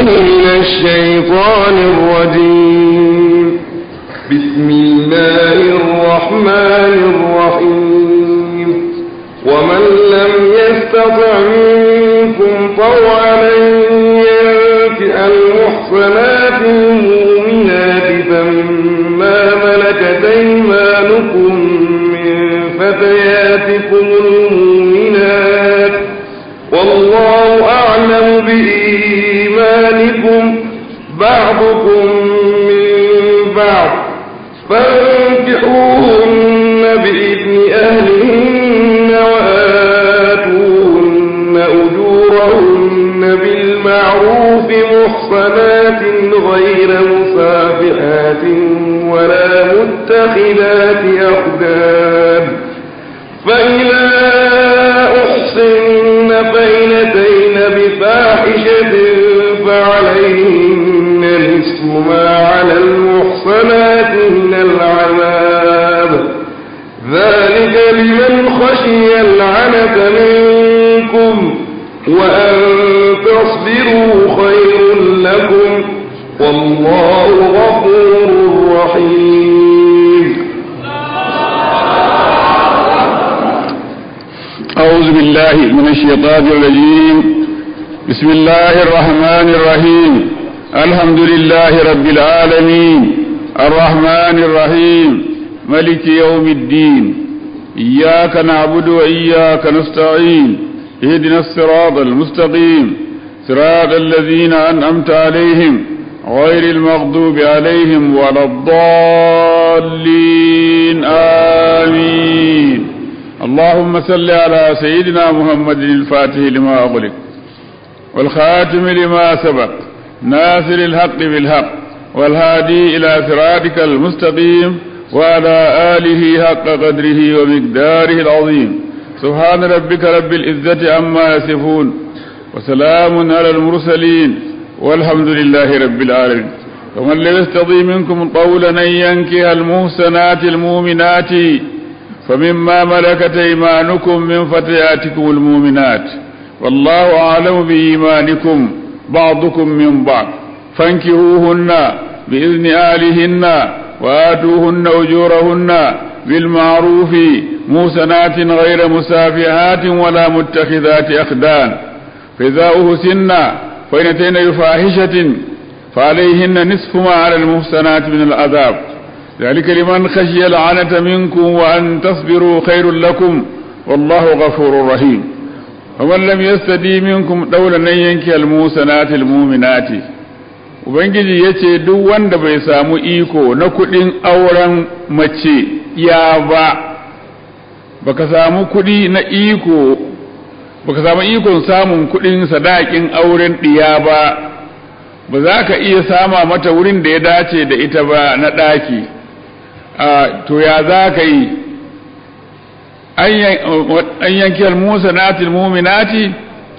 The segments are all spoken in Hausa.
من الشيطان الرجيم بسم الله الرحمن الرحيم ومن لم يستطع منكم طوعا أن ينكئ المحصنات المؤمنات فمما ملكت أيمانكم من فتياتكم المؤمنات والله أعلم بإيمانكم بعضكم من بعض فانكحوهن بإذن أهلهن وآتوهن أجورهن بالمعروف محصنات غير مسافحات ولا متخذات أخدان فإذا أحصن فإنتين بفاحشة فعليهن نصف ما على المحصنات من العذاب ذلك لمن خشي العنة منكم وأن تصبروا خير لكم والله غفور رحيم أعوذ بالله من الشيطان الرجيم بسم الله الرحمن الرحيم الحمد لله رب العالمين الرحمن الرحيم ملك يوم الدين إياك نعبد وإياك نستعين اهدنا الصراط المستقيم صراط الذين أنعمت عليهم غير المغضوب عليهم ولا الضالين آمين اللهم صل على سيدنا محمد الفاتح لما أغلق والخاتم لما سبق ناصر الحق بالحق والهادي إلى صراطك المستقيم وعلى آله حق قدره ومقداره العظيم سبحان ربك رب العزة عما يصفون وسلام على المرسلين والحمد لله رب العالمين ومن لم يستطيع منكم قولا أن ينكح المحسنات المؤمنات فمما ملكت ايمانكم من فتياتكم المؤمنات والله اعلم بايمانكم بعضكم من بعض فانكحوهن باذن اهلهن واتوهن اجورهن بالمعروف موسنات غير مسافحات ولا متخذات اخدان فاذا اهسن فان اتين بفاحشه فعليهن نصف ما على المحسنات من العذاب ذلك لمن خشي العنة منكم وأن تصبروا خير لكم والله غفور رحيم ومن لم يستدي منكم دولا أن ينكي الموسنات المؤمنات Ubangiji ya ce duk wanda bai samu iko na kuɗin auren mace ya ba, baka samu kuɗi na iko, baka samu ikon samun kuɗin sadakin auren ɗiya ba, ba za ka iya sama mata wurin da ya dace da ita ba na ɗaki. to ya za ka yi an yanki almusa natil muminati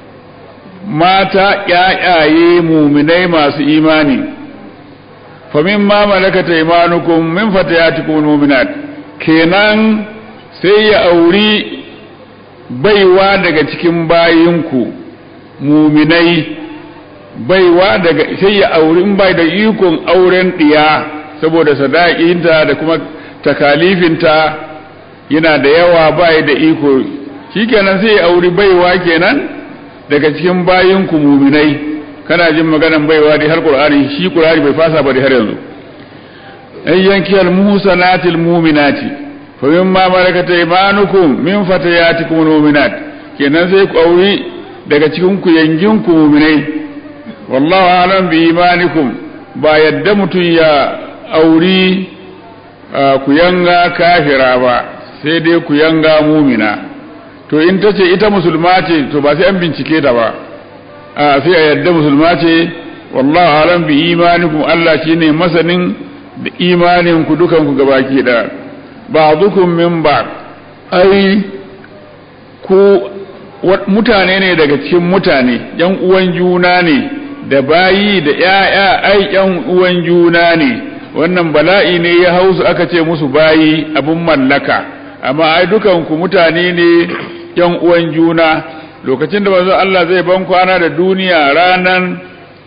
mata ƴaƴaye muminai masu imani famin ma malakata imanukum min fatayatikum muminat kenan sai ya auri baiwa daga cikin bayinku muminai baiwa daga sai ya auri in bai da ikon auren ɗiya saboda sadaƙinta da kuma takalifinta yana da yawa bai da iko shikenan sai ya auri baiwa kenan daga cikin bayin ku muminai kana jin maganan baiwa dai har qur'ani shi qur'ani bai fasa ba dai har yanzu ay yankiyal muhsanatil mu'minati fa mimma malakat aymanukum min fatayatikum mu'minat kenan sai ku auri daga cikin ku yangin ku muminai wallahu alam bi imanikum ba yadda mutum ya auri ku yanga kafira ba sai dai ku yanga mumina to in ta ce ita musulma ce to ba sai an bincike ta ba a sai a yadda musulma ce wallahu alam bi imanikum Allah shine masanin da imanin ku dukan ku gabaki da ba'dukum min ba'd ai ku mutane ne daga cikin mutane yan uwan juna ne da bayi da ƴaƴa ai yan uwan juna ne wannan bala'i ne ya hausu aka ce musu bayi abun mallaka amma ai dukanku mutane ne yan uwan juna lokacin da manzo Allah zai ban kwana da duniya ranan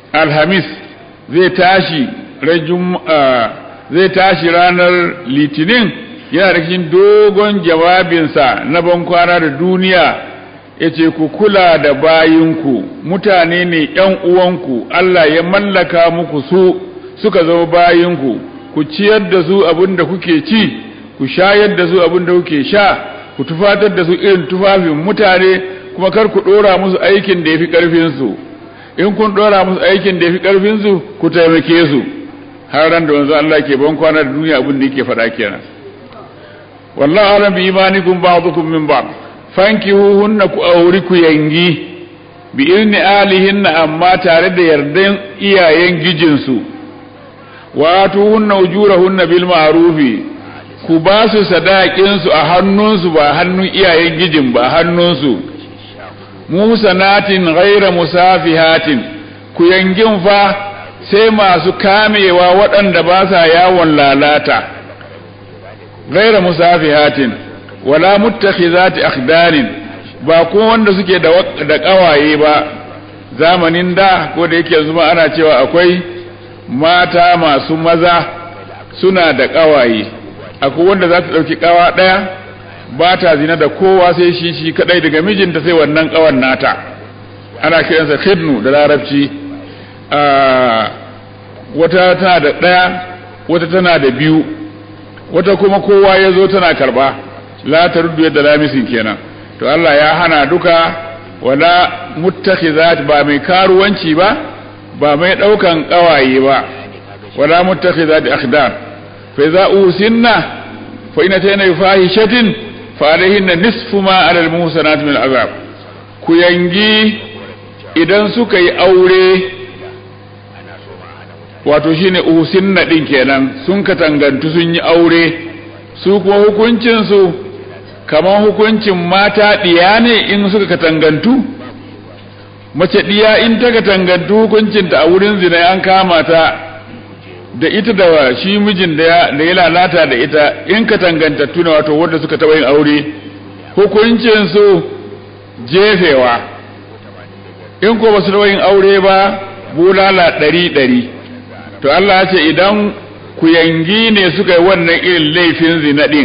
alhamis zai tashi zai tashi ranar litinin yana da cikin dogon jawabinsa na bankwana da duniya ya ce ku kula da bayinku mutane ne ‘yan uwanku Allah ya mallaka muku su suka zama bayinku ku ciyar da su abin da kuke ci ku shayar da su abin da kuke sha ku tufatar da su irin tufafin mutane kuma kar ku ɗora musu aikin da ya fi ƙarfinsu in kun ɗora musu aikin da ya fi ƙarfinsu ku taimake su har ran da wanzu Allah ke ban kwana da duniya abin da yake faɗa kenan wallahu alam bi imanikum ba'dukum min ba'd fankihuhunna ku auri ku yangi bi ilni alihinna amma tare da yardan iyayen gijinsu wa atuhunna ujurahunna bil ma'rufi ku ba su sadakin su a hannunsu ba hannun iyayen gijin ba hannunsu musanatin ghaira musafihatin ku yangin fa sai masu kamewa waɗanda ba sa yawon lalata ghaira musafihatin wala muttakhizati akhdanin ba ko wanda suke da da kawaye ba zamanin da ko da yake zuma ana cewa akwai mata masu maza suna da kawaye akwai wanda za ta dauki kawa daya ba ta zina da kowa sai shi shi kadai daga mijinta sai wannan kawan nata ana kiransa khidnu da larabci wata tana da daya wata tana da biyu wata kuma kowa ya zo tana karba la taruddu yadda lamisin kenan to Allah ya hana duka wala muttakhizat ba mai karuwanci ba ba mai daukan kawaye ba wala muttakhizat akhdar fa idza usinna fa in tayna fahishatin fa alaihinna nisfu ma ala almuhsanat min al'azab ku yangi idan suka yi aure wato shine usinna din kenan sun katangantu sun yi aure su kuma hukuncin su kamar hukuncin mata ɗiya ne in suka katangantu mace ɗiya in ta katangantu hukuncinta a wurin zina an kama ta da ita da shi mijin da ya lalata da ita in katangantattu ne wato wanda suka taɓa yin aure hukuncinsu jefewa in ko ba su taɓa yin aure ba bulala ɗari ɗari to Allah ya ce idan ku yangi ne suka yi wannan irin laifin zina ɗin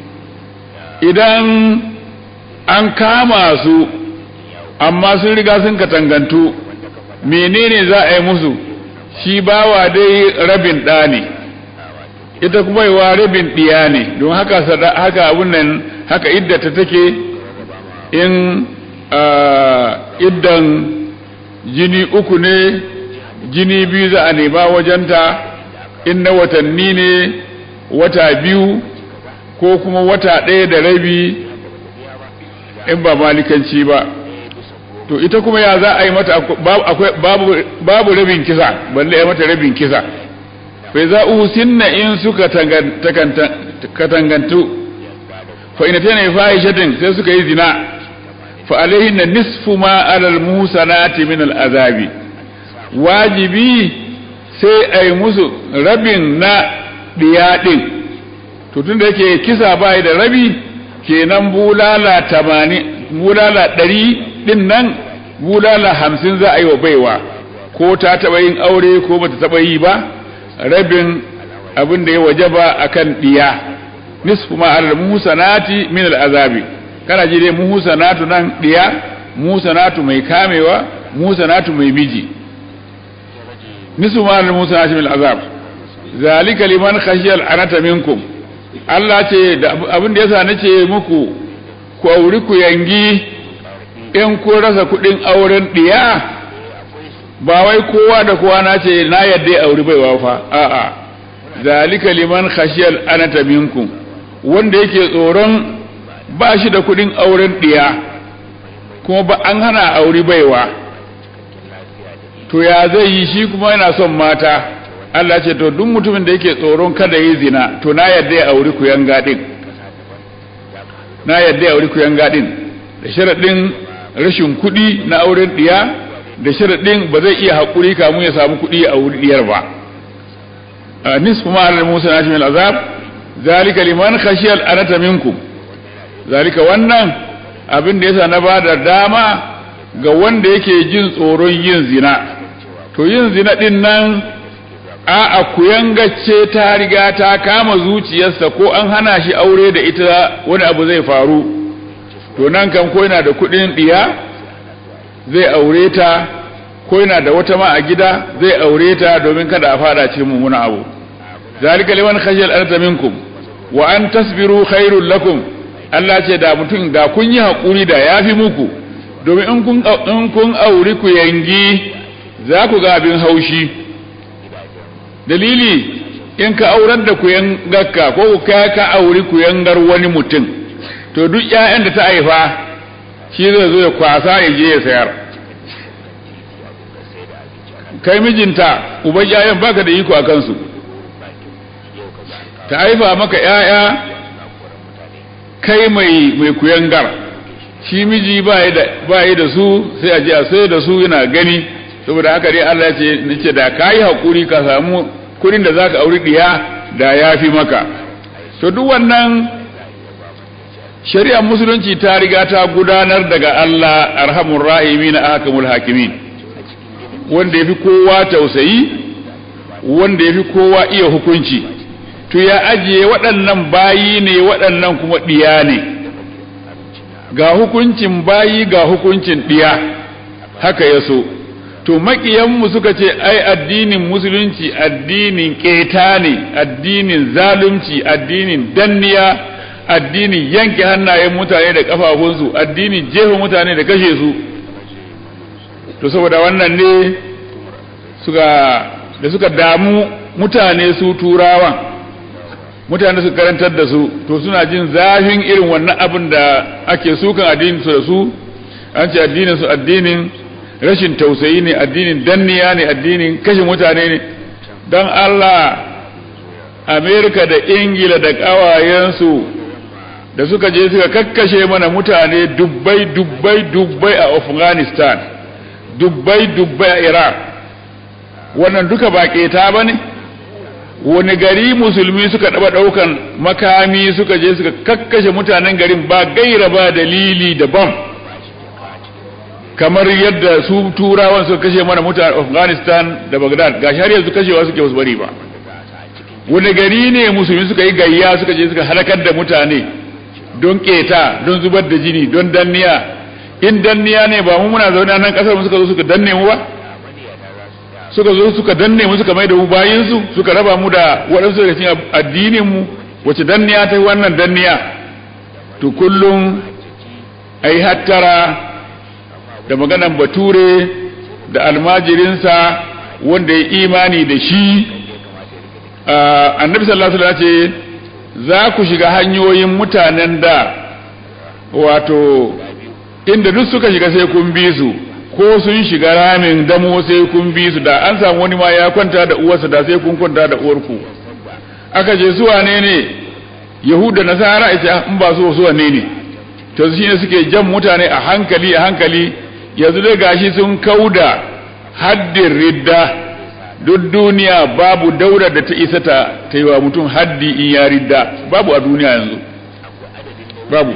idan an kama su amma sun riga sun katangantu menene za a yi musu shi bawa dai rabin ɗa ne ita kuma yiwa rabin ɗiya ne don haka haka abun nan haka iddata take in iddan jini uku ne jini biyu za a nema wajenta in na watanni ne wata biyu ko kuma wata ɗaya da rabi in ba malikanci ba to ita kuma ya za a yi mata babu rabin kisa balle ya mata rabin kisa bai za usinna in suka katangantu fa ina tana fahishatin sai suka yi zina fa alaihin na nisfu ma alal musanati min al azabi wajibi sai a yi musu rabin na ɗiyaɗin to tun da yake kisa ba da rabi kenan bulala tamani bulala ɗari ɗin nan bulala hamsin za a yi wa baiwa ko ta taɓa yin aure ko bata taɓa yi ba rabin abin da ya waje ba a kan ɗiya nisfu ma alal musanati min al azabi kana ji dai musanatu nan ɗiya musanatu mai kamewa musanatu mai miji nisfu ma alal musanati min al azab zalika liman khashiyal anata minkum Allah ce da abin da yasa nace muku ku auri ku yangi in ko rasa kudin auren diya ba wai kowa da kowa na ce na yadda auri baiwa fa a'a zalika liman khashiyal anata minkum wanda yake tsoron ba shi da kudin auren diya kuma ba an hana auri baiwa to ya zai yi shi kuma yana son mata Allah ce to duk mutumin da yake tsoron kada yi zina to na yadda ya auri ku yanga din na yadda ya auri ku yanga din da sharadin rashin kuɗi na auren ɗiya da sharadin ba zai iya haƙuri kamun ya samu kuɗi a auri ɗiyar ba nisfu ma alal musa na shi azab zalika liman khashiyal anata minkum zalika wannan abin da yasa na ba da dama ga wanda yake jin tsoron yin zina to yin zina din nan a kuyangacce ta riga ta kama zuciyarsa ko an hana shi aure da ita wani abu zai faru to nan kan ko yana da kudin diya zai aure ta ko yana da wata ma a gida zai aure ta domin kada a fada cikin mummuna abu zalika liman khashiyal arda minkum wa an tasbiru khairul lakum Allah ce da mutum da kun yi hakuri da yafi muku domin in kun in kun auri ku yangi za ku ga abin haushi dalili in ka aurar da ku yangarka ko ka ka auri ku yangar wani mutum to duk ƴaƴan da ta haifa shi zai zo ya kwasa ya je ya sayar kai mijinta uban ƴaƴan baka da iko a kansu ta haifa maka ƴaƴa kai mai mai kuyangar shi miji ba yi da su sai a je a sai da su yana gani saboda haka dai Allah ya ce nace da kai hakuri ka samu kudin da zaka auri diya da yafi maka to duk wannan shari'ar musulunci ta riga ta gudanar daga Allah arhamur rahimin ahkamul hakimin wanda yafi kowa tausayi wanda yafi kowa iya hukunci to ya ajiye waɗannan bayi ne waɗannan kuma diya ne ga hukuncin bayi ga hukuncin diya haka ya so to makiyanmu suka ce ai addinin musulunci addinin keta ne addinin zalunci addinin danniya addinin yanke hannayen mutane da kafafunsu addinin jefa mutane da kashe su to saboda wannan ne suka da suka damu mutane su turawan mutane su karantar da su to suna jin zafin irin wannan abin da ake sukan addinin su da su an ce addinin su addinin rashin tausayi ne addinin danniya ne addinin kashe mutane ne don Allah Amerika da Ingila da ƙawayensu da suka je suka kakkashe mana mutane dubbai dubbai dubbai a Afghanistan dubbai dubbai a Iraq wannan duka ba keta ba ne wani gari musulmi suka ɗaba ɗaukan makami suka je suka kakkashe mutanen garin ba gaira ba dalili da bam kamar yadda su turawan suka kashe mana mutane afghanistan da baghdad ga har yanzu kashewa suke wasu bari ba wani gari ne musulmi suka yi gayya suka je suka halakar da mutane don keta don zubar da jini don danniya in danniya ne ba mu muna zaune nan kasar mu suka zo suka danne mu ba suka zo suka danne mu suka mai da mu bayin su suka raba mu da waɗansu daga cikin addinin mu wace danniya ta wannan danniya to kullum ai hattara da maganan bature da almajirinsa wanda ya imani da shi annabi sallallahu alaihi ce za ku shiga hanyoyin mutanen da wato inda duk suka shiga sai kun bi su ko sun shiga ramin damo sai kun bi su da an samu wani ma ya kwanta da uwarsa da sai kun kwanta da uwarku aka ce su wane ne yahuda nasara ita in ba su su wane ne to shi ne suke jan mutane a hankali a hankali yanzu dai gashi sun kauda haddin ridda duk duniya babu daura da ta isa ta ta yi wa mutum haddi in ya ridda babu a duniya yanzu babu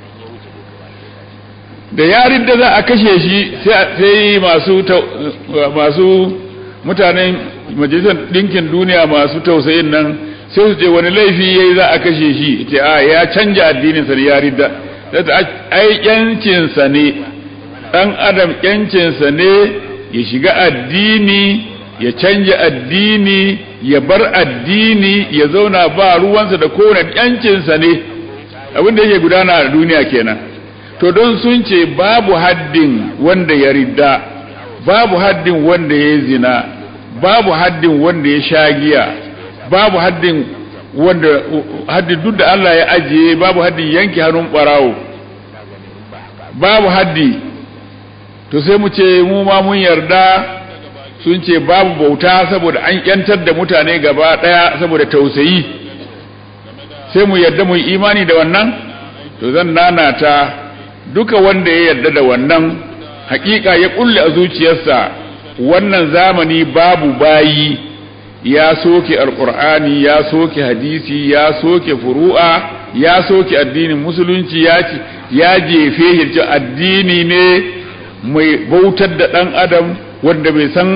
da ya ridda za a kashe shi sai masu masu mutanen majalisar ɗinkin duniya masu tausayin nan sai su ce wani laifi yayi za a kashe shi ce a ya canja addininsa da ya ridda ai yancinsa ne ɗan adam yancinsa ne ya shiga addini ya canja addini ya bar addini ya zauna ba ruwansa da kowane yancinsa ne abin da yake gudana a duniya kenan to don sun ce babu haddin wanda ya ridda babu haddin wanda ya zina babu haddin wanda ya shagiya babu haddin wanda haddin duk da Allah ya ajiye babu haddin yanke hannun barawo babu haddi to sai mu ce mu ma mun yarda sun ce babu bauta saboda an yantar da mutane gaba daya saboda tausayi sai mu yarda mu yi imani da wannan to zan nanata duka wanda ya yarda da wannan hakika ya kulle a zuciyarsa wannan zamani babu bayi ya soke alkur'ani ya soke hadisi ya soke furu'a ya soke addinin musulunci ya ce ya jefe shi addini ne mai bautar da dan adam wanda bai san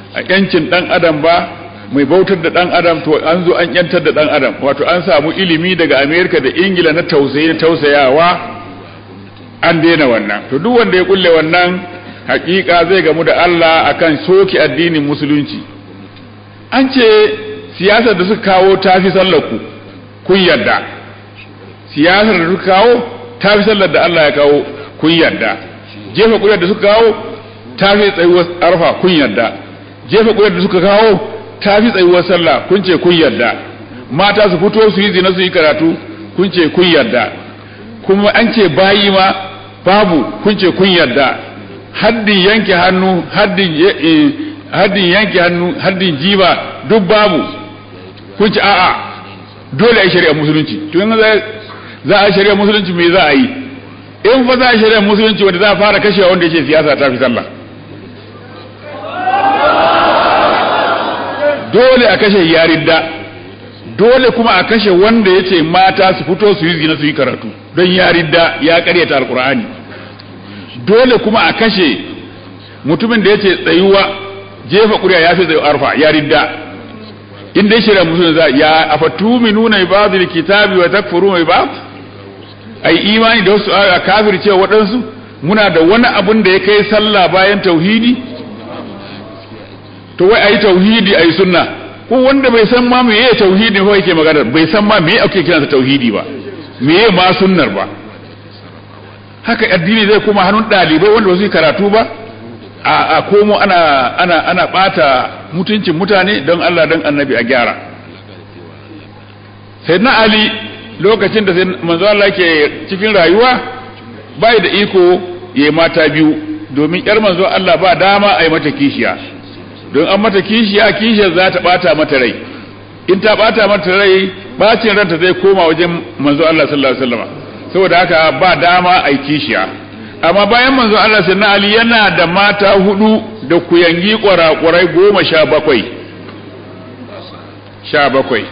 a yancin dan adam ba mai bautar da dan adam to an zo an yantar da dan adam wato an samu ilimi daga amerika da ingila na tausayi na tausayawa an daina wannan to duk wanda ya kulle wannan hakika zai gamu da Allah akan soki addinin musulunci an ce siyasar da suka kawo tafi sallar ku kun yarda siyasar da suka kawo tafi sallar da Allah ya kawo kun yarda jefa kuyar da suka kawo tafi tsayuwar arfa kun yarda jefa kuyar da suka kawo tafi tsayuwar sallah kun ce kun yarda mata su fito su yi zina su yi karatu kun ce kun yarda kuma an ce bayi ma babu kun ce kun yarda haddin yanke hannu haddin haddin yanke hannu haddin jiba duk babu kun ce a'a dole a shari'a musulunci to in za a shari'a musulunci me za a yi in fa za a shari'a musulunci wanda za a fara kashewa wanda yake siyasa ta fi sallah dole a kashe yaridda dole kuma a kashe wanda yace mata su fito su yi zina su yi karatu don yaridda ya karyata alkur'ani dole kuma a kashe mutumin da yace tsayuwa jefa kuriya ya fi tsayu arfa yaridda in dai shirya musulun za ya afatuminuna bi ba'd alkitabi wa takfuruna bi ba'd ai imani da wasu a kafir cewa waɗansu muna da wani abun da ya kai sallah bayan tauhidi to wai ayi tauhidi ayi sunna ko wanda bai san ma meye tauhidi ko yake magana bai san ma meye ake kiransa tauhidi ba meye ma sunnar ba haka addini zai kuma hannun dalibai wanda ba su yi karatu ba a, a komo ana ana ana bata mutuncin mutane don Allah don annabi a gyara sai na ali lokacin da manzo Allah ke cikin rayuwa bai da iko ya mata biyu domin yar manzo Allah ba dama a yi mata kishiya don an mata kishiya kishiyar za ta bata mata rai in ta bata mata rai bacin ranta zai koma wajen manzo Allah sallallahu alaihi wasallam saboda haka ba dama a yi kishiya amma bayan manzo Allah sai na Ali yana da mata hudu da kuyangi kwarakwarai goma sha bakwai sha bakwai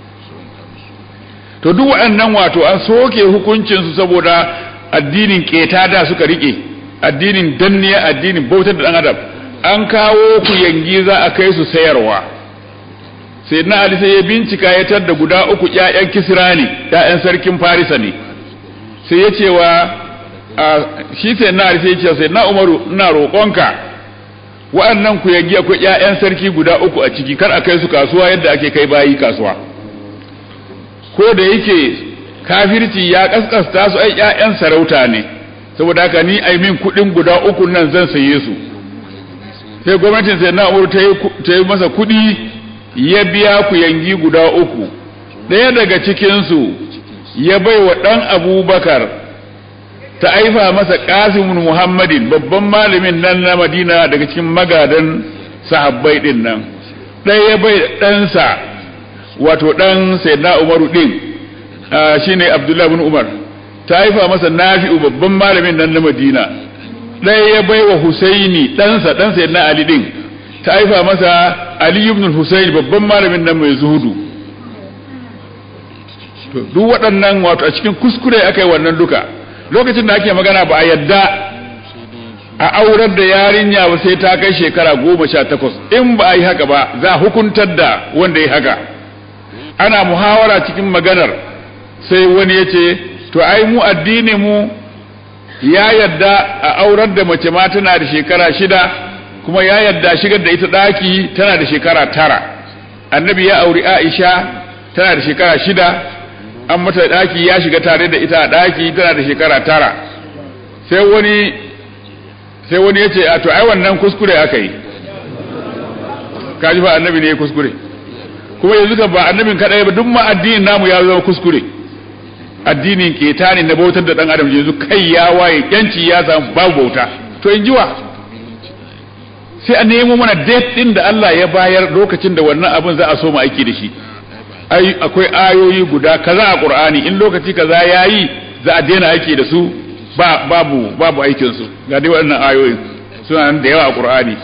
to duk waɗannan wato an soke hukuncinsu saboda addinin keta da suka rike addinin danniya addinin bautar da ɗan adam an kawo kuyangi za a kai su sayarwa sai na Ali sai ya bincika ya da guda uku ƴaƴan kisra ne ƴaƴan sarkin farisa ne sai ya ce wa shi sai na sai ce sai na umaru ina roƙonka wa'annan ku yagi akwai ƴaƴan sarki guda uku a ciki kar a kai su kasuwa yadda ake kai bayi kasuwa ko da yake kafirci ya kaskasta su ai ƴaƴan sarauta ne saboda haka ni ai min kuɗin guda uku nan zan saye su sai gwamnatin sai na umaru ta yi masa kuɗi ya biya ku yangi guda uku ɗaya daga cikinsu ya bai wa ɗan abubakar ta aifa masa kasimun muhammadin babban malamin nan na madina daga cikin magadan sahabbai din nan ɗaya bai ɗansa wato ɗan sayyidina umaru ɗin shine abdullahi bin umar ta haifa masa nafi'u babban malamin nan na madina ɗaya ya bai wa husaini ɗansa ɗan sayyidina ali ɗin ta haifa masa ali ibn husaini babban malamin nan mai zuhudu duk waɗannan wato a cikin kuskure aka yi wannan duka lokacin da ake magana ba a yadda a aurar da yarinya ba sai ta kai shekara goma sha takwas in ba a yi haka ba za a hukuntar da wanda ya haka ana muhawara cikin maganar sai wani ya ce to ai mu addini mu ya yadda a aurar da mace ma tana da shekara shida kuma ya yadda shigar da ita ɗaki tana da shekara tara annabi ya auri aisha tana da shekara shida an mata daki ya shiga tare da ita a daki tana da shekara tara sai wani sai wani ya ce a to ai wannan kuskure aka yi kaji ba annabi ne ya kuskure kuma yanzu ka ba annabin kadai ba duk ma addinin namu ya zama kuskure addinin keta ne na bautar da dan adam yanzu kai ya waye yanci ya samu babu bauta to in jiwa sai a nemo mana date din da Allah ya bayar lokacin da wannan abin za a so mu aiki da shi ai akwai ayoyi guda kaza a Qur'ani in lokaci kaza yayi za a daina aiki da su ba babu babu aikin su ga dai wannan ayoyin suna nan da yawa a Qur'ani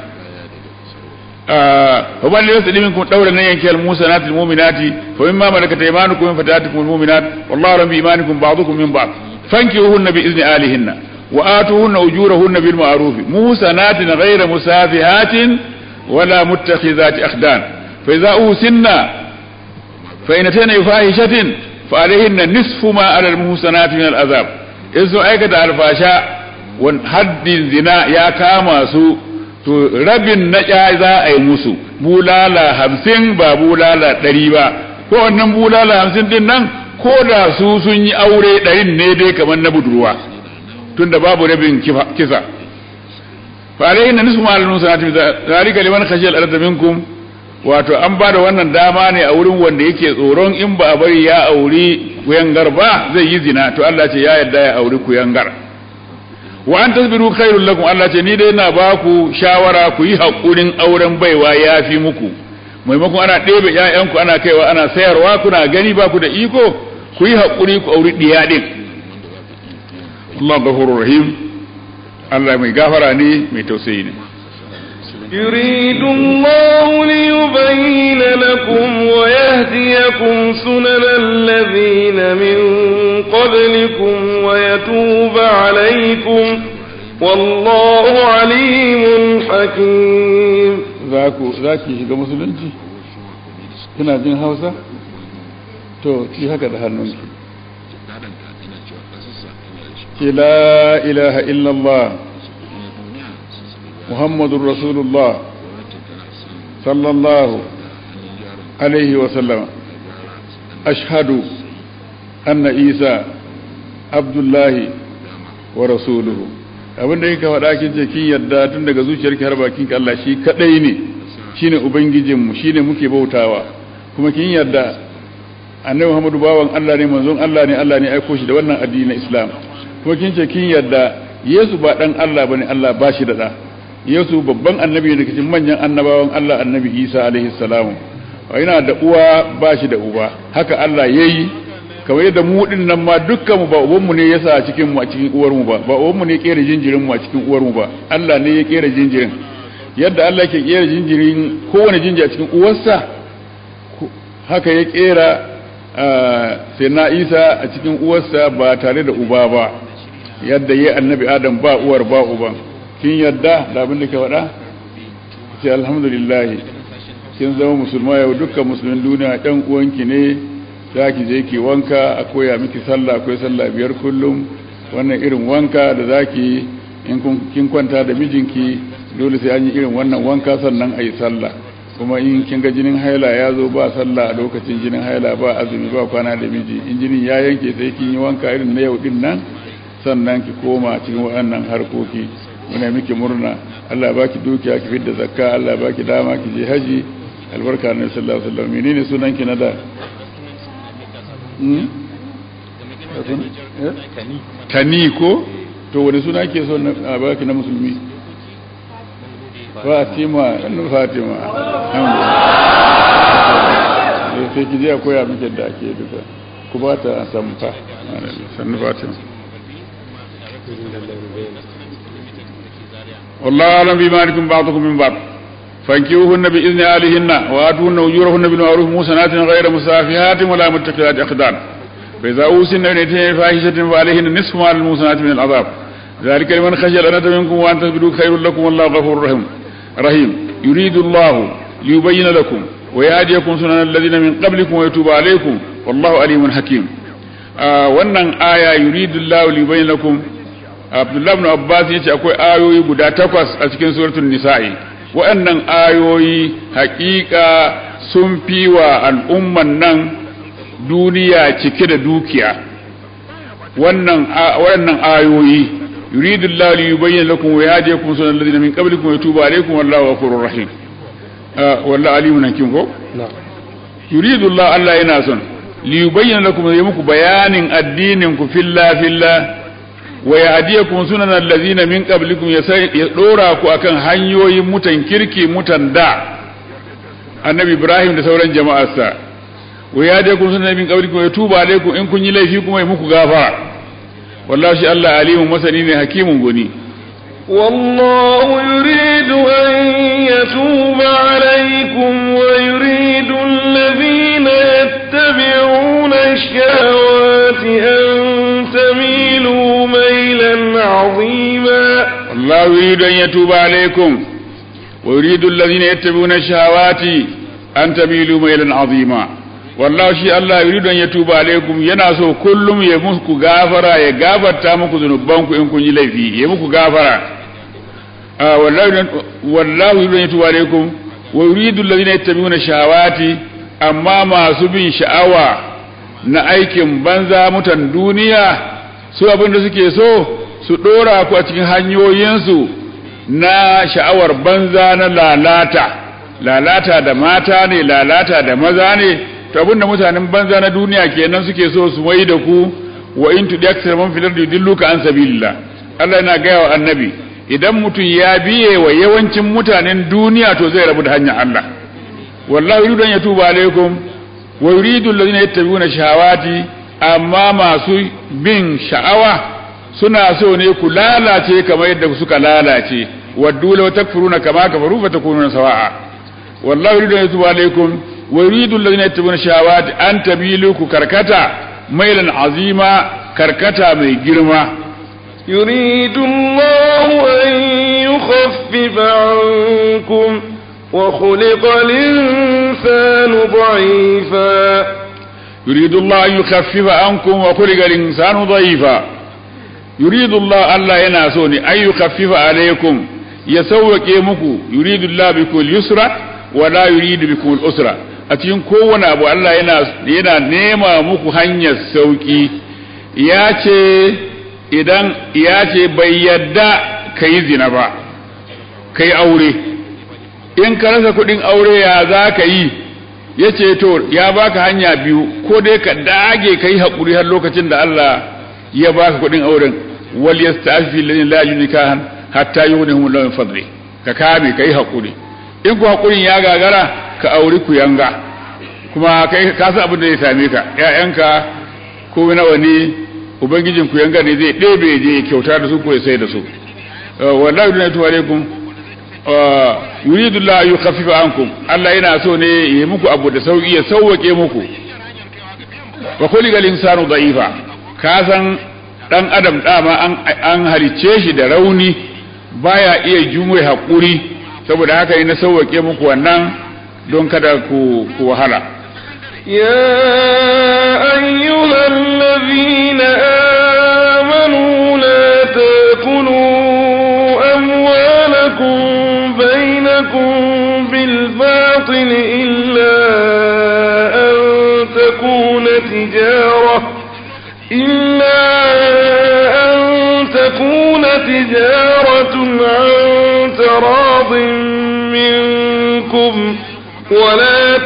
fa man laysa minkum dawla nan yanki al-musanatil mu'minati fa mimma malakat aymanukum min fatatikum al-mu'minat wallahu rabbi imanikum ba'dukum min ba'd fankihuhunna bi izni alihinna wa atuhunna ujurahunna bil ma'ruf musanatin ghayra musafihatin ولا متخذات أخدان فإذا أوسنا فإن أتينا بفاحشة فعليهن نصف ما على المحسنات من العذاب إذا أيكت الفاشاء حد الزنا يا كاما سو to rabin na za a yi musu bulala hamsin ba bulala ɗari ba ko wannan bulala hamsin din nan ko da su sun yi aure ɗarin ne dai kamar na budurwa tunda babu rabin kisa fa alayhi na nisfu ma'al nusanati zalika liman khashiyal arda minkum wato an ba da wannan dama ne a wurin wanda yake tsoron in ba a bari ya auri kuyangar ba zai yi zina to Allah ce ya yarda ya auri kuyangar wa an tasbiru khairul lakum Allah ce ni dai ina ba ku shawara ku yi hakurin auren baiwa yafi muku maimakon ana ɗebe ƴaƴanku ana kaiwa ana sayarwa kuna gani ba ku da iko ku yi hakuri ku auri diya din Allah ghafurur rahim Allah mai gafara ne mai tausayi ne يريد الله ليبين لكم ويهديكم سنن الذين من قبلكم ويتوب عليكم والله عليم حكيم zaku zaki shiga musulunci kina jin Hausa to ki haka da hannunki ki la ilaha illallah محمد رسول الله صلى الله عليه وسلم أشهد أن عيسى عبد الله ورسوله abin da yake faɗa kin ce kin yadda tun daga zuciyarki har bakin ki Allah shi kadai ne shine ubangijin mu shine muke bautawa kuma kin yadda annabi Muhammadu bawan Allah ne manzon Allah ne Allah ne aiko shi da wannan addini na Islam kuma kin ce kin yadda Yesu ba dan Allah bane Allah ba shi da da Yesu babban annabi daga cikin manyan annabawan Allah annabi Isa alaihi salamu yana da uwa ba shi da uba haka Allah yayi kamar yadda mu din nan ma dukkan mu ba uban mu ne yasa a cikin mu a cikin uwar mu ba ba uban mu ne kera jinjirin mu a cikin uwar mu ba Allah ne ya kera jinjirin yadda Allah ke kera jinjirin kowane jinjiri a cikin uwarsa haka ya kera sai na Isa a cikin uwarsa ba tare da uba ba yadda yayi annabi Adam ba uwar ba uban kin yadda da abin da ke faɗa ce alhamdulillah kin zama musulma yau dukkan musulmin duniya ɗan uwanki ne za ki je ki wanka a koya miki sallah akwai sallah biyar kullum wannan irin wanka da za ki in kin kwanta da mijinki dole sai an yi irin wannan wanka sannan a yi sallah kuma in kin ga jinin haila ya zo ba sallah a lokacin jinin haila ba azumi ba kwana da miji in jinin ya yanke sai kin yi wanka irin na yau din nan sannan ki koma cikin waɗannan harkoki muna miki murna Allah baki dukiya ki fidda zakka Allah baki dama ki je haji albarka na sallallahu alaihi wasallam menene sunan ki na da tani ko to wani suna ke so na baki na musulmi fatima ɗan fatima sai ki je a koya miki da ake duka ku ba ta samfa sannu fatima والله أعلم بإيمانكم بعضكم من بعض فانكيوهن بإذن أهلهن وآتوهن أجورهن بالمعروف موسنات غير مسافهات ولا متخذات أخدان فإذا أوسن أن يتين فاحشة فعليهن نصف ما الموسنات من العذاب ذلك لمن خشي الأنة منكم وأن تسبدوا خير لكم والله غفور رحيم رحيم يريد الله ليبين لكم ويهديكم سنن الذين من قبلكم ويتوب عليكم والله عليم حكيم آه wannan aya yuridu Allah li bayyana lakum Abdullah ibn Abbas yace akwai ayoyi guda takwas a cikin suratul nisa'i waɗannan ayoyi haƙiƙa sun fi wa al'umman nan duniya cike da dukiya wannan waɗannan ayoyi yuridu Allah li yubayyana lakum wa yahdiyakum sunan alladhina min qablikum wa yatuba alaykum wallahu ghafurur rahim wallahu alimun hakim ko yuridu Allah Allah yana son li yubayyana lakum ya muku bayanin addinin ku filla filla wa yahdiyakum sunan alladhina min qablikum ya dora ku akan hanyoyin mutan kirki mutan da annabi Ibrahim da sauran jama'arsa wa yahdiyakum sunan min qablikum ya tuba alaikum in kun yi laifi kuma ya muku gafara wallahi shi Allah alimun masani ne hakimun goni والله يريد أن يتوب عليكم ويريد الذين يتبعون الشهوات أن تميلوا ميلا عظيما والله يريد أن يتوب عليكم wa yuridu alladhina yattabi'una ash-shahawati an tamilu maylan 'azima wallahu shi Allah yuridu an yatuba alaikum yana so kullum ya muku gafara ya gafarta muku zunubanku in kun yi laifi ya muku gafara wallahu yuridu an yatuba alaikum wa yuridu alladhina yattabi'una shahawati amma masu bin sha'awa na aikin banza mutan duniya su abin da suke so su dora ku a cikin hanyoyinsu na sha'awar banza na lalata lalata da mata ne lalata da maza ne to abinda mutanen banza na duniya kenan suke so su mai da ku wa in tudi aksar man fil ardi yudilluka an sabilillah Allah yana gaya wa annabi idan mutum ya biye wa yawancin mutanen duniya to zai rabu da hanyar Allah wallahi yuridu an yatuba alaikum wa yuridu alladhina yattabi'una shahawati amma masu bin sha'awa suna so ne ku lalace kamar yadda suka lalace waddu law takfuruna kama kafaru fatakununa sawa'a wallahi yuridu an yatuba alaikum wa yuridu alladhina yattabi'una shahawati an tabilu ku karkata mailan azima karkata mai girma يريد الله أن يخفف عنكم وخلق الإنسان ضعيفا يريد الله أن يخفف عنكم وخلق الإنسان ضعيفا يريد الله ألا يناسوني أن يخفف عليكم يسوك يمكو يريد الله بكم اليسرى ولا يريد بكم الأسرى أتين كون أبو الله ينا نيما مكو هنيا السوكي ياتي idan ya ce bai yadda ka yi zina ba ka yi aure in ka rasa kudin aure ya za ka yi ya ce to ya baka hanya biyu ko dai ka dage ka yi haƙuri har lokacin da Allah ya baka kudin auren wal yastafi lin la yunikahan hatta yughnihum Allah min fadli ka kame ka yi haƙuri in ku haƙurin ya gagara ka auri ku yanga kuma kai ka san abin da zai same ka ƴaƴanka ko nawa ne ubangijin ku yanga ne zai ɗebe je kyauta da su ko ya sai da su wallahi dun atu alaikum yuridu la yukhaffifa ankum Allah yana so ne yi muku abu da sauki ya sauwake muku wa khuliqal insanu da'ifa ka san dan adam dama an an halice shi da rauni baya iya jumai hakuri saboda haka ne na sauwake muku wannan don kada ku ku wahala يا أيها الذين آمنوا لا تاكلوا أموالكم بينكم بالباطل إلا أن تكون تجارة إلا أن تكون تجارة عن تراض منكم ولا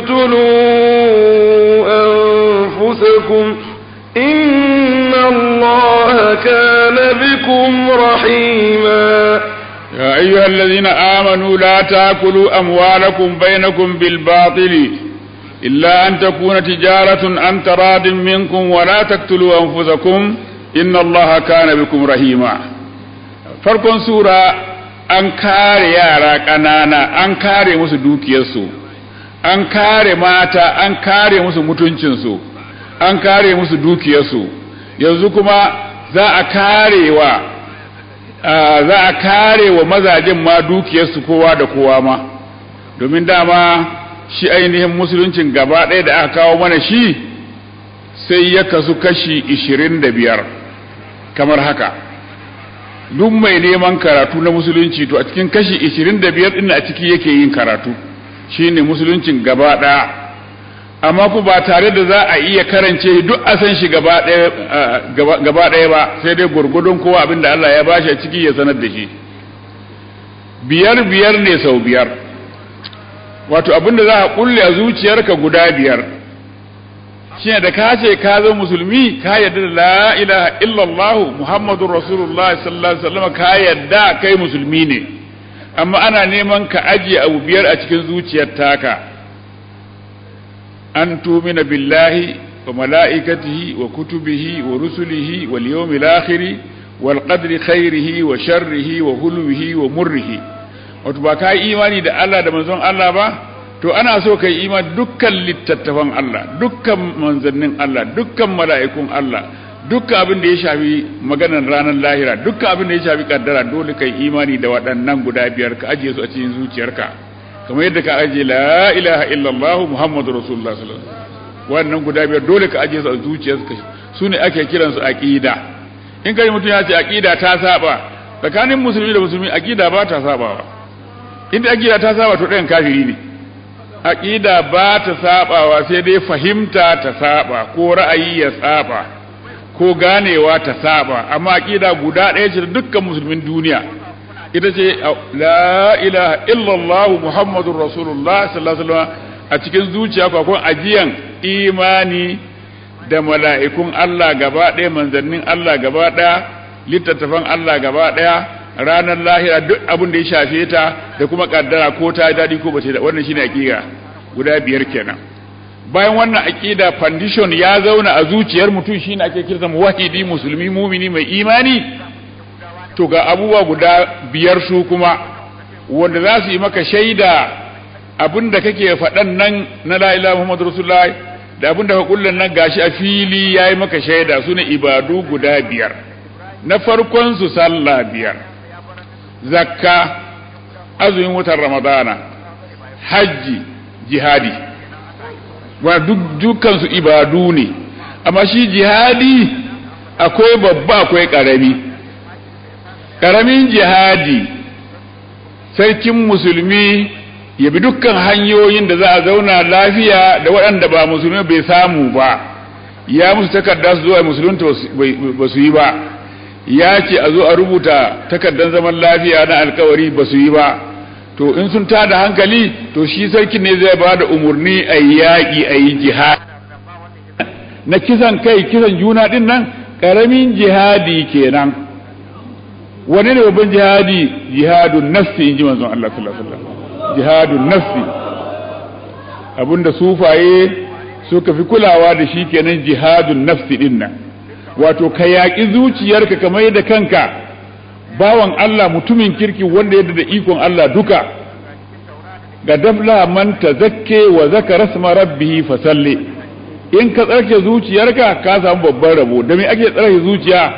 تقتلوا أنفسكم إن الله كان بكم رحيما يا أيها الذين آمنوا لا تأكلوا أموالكم بينكم بالباطل إلا أن تكون تجارة عن تراد منكم ولا تقتلوا أنفسكم إن الله كان بكم رحيما فرق سورة an kare yara ƙanana an kare musu dukiyarsu an kare mata an kare musu mutuncinsu an kare musu dukiyarsu yanzu kuma za a kare wa za a kare wa mazajen ma dukiyarsu kowa da kowa ma domin dama shi ainihin musuluncin gaba ɗaya da aka kawo mana shi sai ya kasu kashi ishirin da biyar kamar haka duk mai neman karatu na musulunci to a cikin kashi 25 din a ciki yake yin karatu shine musuluncin gaba daya amma ku ba tare da za a iya karance duk a san shi gaba daya ba sai dai gurgudun kowa abinda Allah ya bashi a ciki ya sanar da shi biyar biyar ne sau biyar wato abinda za a kulle a zuciyarka guda biyar shine da ka ce ka zo musulmi ka yarda da la ilaha illallah muhammadur rasulullah sallallahu alaihi wasallam ka yarda kai musulmi ne amma ana neman ka ajiye abu biyar a cikin zuciyar taka an tumina billahi wa mala'ikatihi wa kutubihi wa rusulihi wal yawmil akhir wal qadri khairihi wa sharrihi wa hulwihi wa murrihi wato ba ka imani da Allah da manzon Allah ba to ana so kai iman dukkan littattafan Allah dukkan manzannin Allah dukkan mala'ikun Allah dukkan abin da ya shafi maganar ranar lahira dukkan abin da ya shafi kaddara dole kai imani da waɗannan guda biyar ka ajiye su a cikin zuciyarka kamar yadda ka ajiye la ilaha illallah muhammadu rasulullah sallallahu alaihi wasallam wannan guda biyar dole ka ajiye su a zuciyarka su ne ake kiransu aqida in kai mutum ya ce aqida ta saba tsakanin musulmi da musulmi aqida ba ta sabawa inda aqida ta saba to ɗayan kafiri ne aqida ba ta sabawa sai dai fahimta ta saba ko ra'ayi ya saba ko ganewa ta saba amma aqida guda ɗaya ce dukkan musulmin duniya ita ce la ilaha illallah muhammadur rasulullah sallallahu alaihi wasallam a cikin zuciya ko akwai ajiyan imani da mala'ikun Allah gaba ɗaya manzannin Allah gaba ɗaya littattafan Allah gaba ɗaya ranar lahira duk abin da ya shafe ta da kuma kaddara ko ta daɗi ko bace da wannan shine aqida guda biyar kenan bayan wannan aqida foundation ya zauna a zuciyar mutum shine ake kirta muwahhidi musulmi mumini mai imani to ga abubuwa guda biyar su kuma wanda za su yi maka shaida abin da kake faɗan nan na la ilaha muhammadu rasulullah da abin da ka kullun nan gashi a fili yayi maka shaida su ne ibadu guda biyar na farkon su sallah biyar zakka azumin watan ramadana hajji jihadi wa duk dukkan su ibadu ne amma shi jihadi akwai babba akwai karami karamin jihadi sarkin musulmi ya bi dukkan hanyoyin da za a zauna lafiya da waɗanda ba musulmi bai samu ba ya musu takarda su zuwa musulunta ba su yi ba ya ce a zo a rubuta takardar zaman lafiya na alkawari ba su yi ba to in sun tada hankali to shi sarkin ne zai ba da umarni a yi yaƙi a yi jihad na kisan kai kisan juna ɗin nan ƙaramin jihadi kenan wani ne babban jihadi jihadun nafsi in ji manzon Allah sallallahu alaihi wasallam jihadun nafsi abinda sufaye suka fi kulawa da shi kenan jihadun nafsi din nan wato ka yaƙi zuciyarka kamar da kanka bawan Allah mutumin kirki wanda yadda da ikon Allah duka ga dafla man tazakke wa zakara rasma rabbihi fasalli in ka tsarke zuciyarka ka samu babban rabo da me ake tsarke zuciya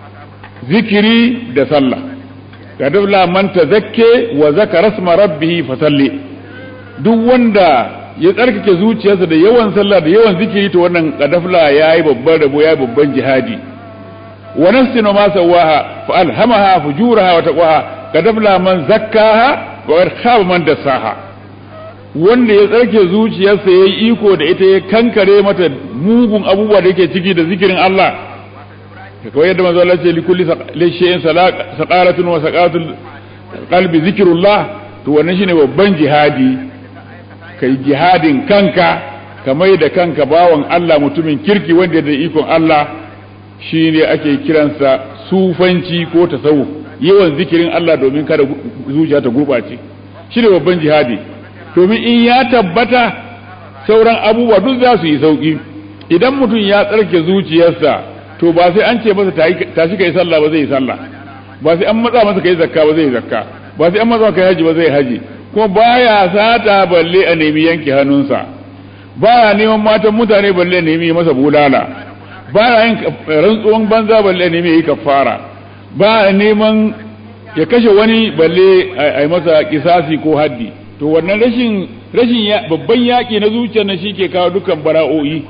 zikiri da sallah ga dafla man tazakke wa zakara rasma rabbihi fasalli duk wanda ya tsarkake zuciyarsa da yawan sallah da yawan zikiri to wannan kadafla yayi babban rabo yayi babban jihadi wa nafsin ma sawaha fa alhamaha fujuraha wa taqwaha kadafla man zakkaha wa khaba man dassaha wanda ya tsarke zuciyarsa yayi iko da ita ya kankare mata mugun abubuwa da yake ciki da zikirin Allah kawai yadda manzo Allah ce likulli shay'in saqalatun wa saqatul qalbi zikrullah to wannan shine babban jihadi kai jihadin kanka ka mai da kanka bawan Allah mutumin kirki wanda da ikon Allah shine ake kiransa sufanci ko tasawuf yawan zikirin Allah domin kada zuciya ta gurbace shine babban jihadi domin in ya tabbata sauran abubuwa duk za su yi sauki idan mutum ya tsarke zuciyarsa to ba sai an ce masa tashi kai sallah ba zai yi sallah ba sai an matsa masa kai zakka ba zai yi zakka ba sai an matsa kai haji ba zai haji kuma baya sata balle a nemi yanke hannunsa baya neman matan mutane balle a nemi masa bulala baya yin rantsuwan banza balle a nemi yi kafara baya neman ya kashe wani balle a yi masa kisasi ko haddi to wannan rashin rashin babban yaƙi na zuciyar na shi ke kawo dukkan bara'o'i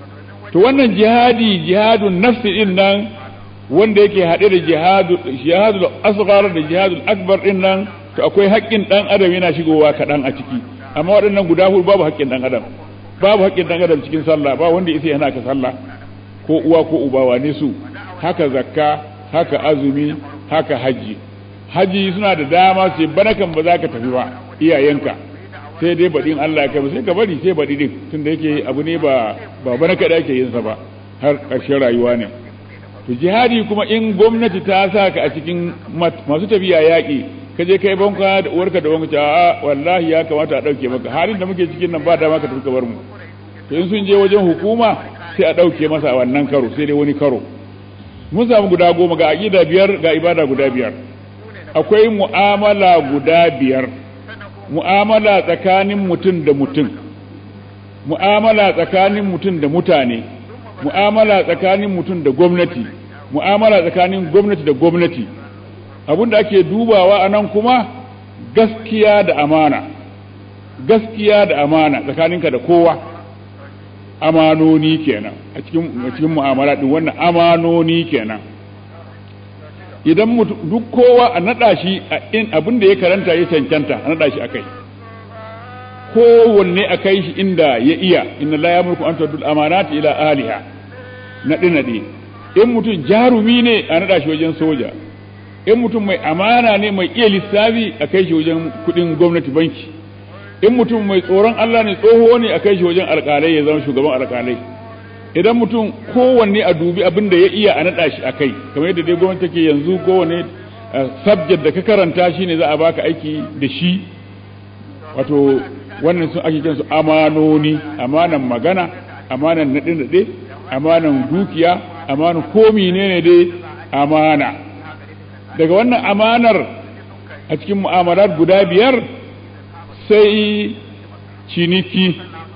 to wannan jihadi jihadun nafsi din nan wanda yake haɗe da jihadu jihadul asghar da jihadul akbar din nan to akwai haƙƙin ɗan adam yana shigowa kaɗan a ciki amma waɗannan guda hudu babu haƙƙin ɗan adam babu haƙƙin ɗan adam cikin sallah ba wanda isa yana ka sallah ko uwa ko uba wane su haka zakka haka azumi haka haji haji suna da dama sai bana kan ba za ka tafi ba iyayenka sai dai baɗin Allah ya kai sai ka bari sai baɗi din tunda yake abu ne ba ba bana kada ake yin sa ba har ƙarshen rayuwa ne to jihadi kuma in gwamnati ta sa ka a cikin masu tafiya yaƙi ka je kai banka da uwarka da wanka a wallahi ya kamata a ɗauke maka halin da muke cikin nan ba dama ka tafi ka bar mu to in sun je wajen hukuma sai a ɗauke masa a wannan karo sai dai wani karo mun samu guda goma ga aƙida biyar ga ibada guda biyar akwai mu'amala guda biyar mu'amala tsakanin mutum da mutum mu'amala tsakanin mutum da mutane mu'amala tsakanin mutum da gwamnati mu'amala tsakanin gwamnati da gwamnati abinda ake dubawa a nan kuma gaskiya da amana gaskiya da amana tsakaninka da kowa amanoni kenan a cikin a cikin mu'amala din wannan amanoni kenan idan duk kowa a nada shi a in abin da ya karanta ya cancanta a nada shi akai kowanne a kai shi inda ya iya inna la yamurku an tuddul amanati ila aliha nadi nadi in mutum jarumi ne a nada shi wajen soja in mutum mai amana ne mai iya lissafi a kai shi wajen kudin gwamnati banki in mutum mai tsoron Allah ne tsoho ne a kai shi wajen alƙalai ya zama shugaban alƙalai idan mutum kowanne a dubi abin da ya iya a naɗa shi a kai kamar yadda dai gwamnati take yanzu kowanne subject da ka karanta shi ne za a baka aiki da shi wato wannan sun ake kinsu amanoni amanan magana amanan naɗe-naɗe amanan dukiya amanan komi ne ne dai amana daga wannan amanar a cikin mu'amalar guda biyar sai ciniki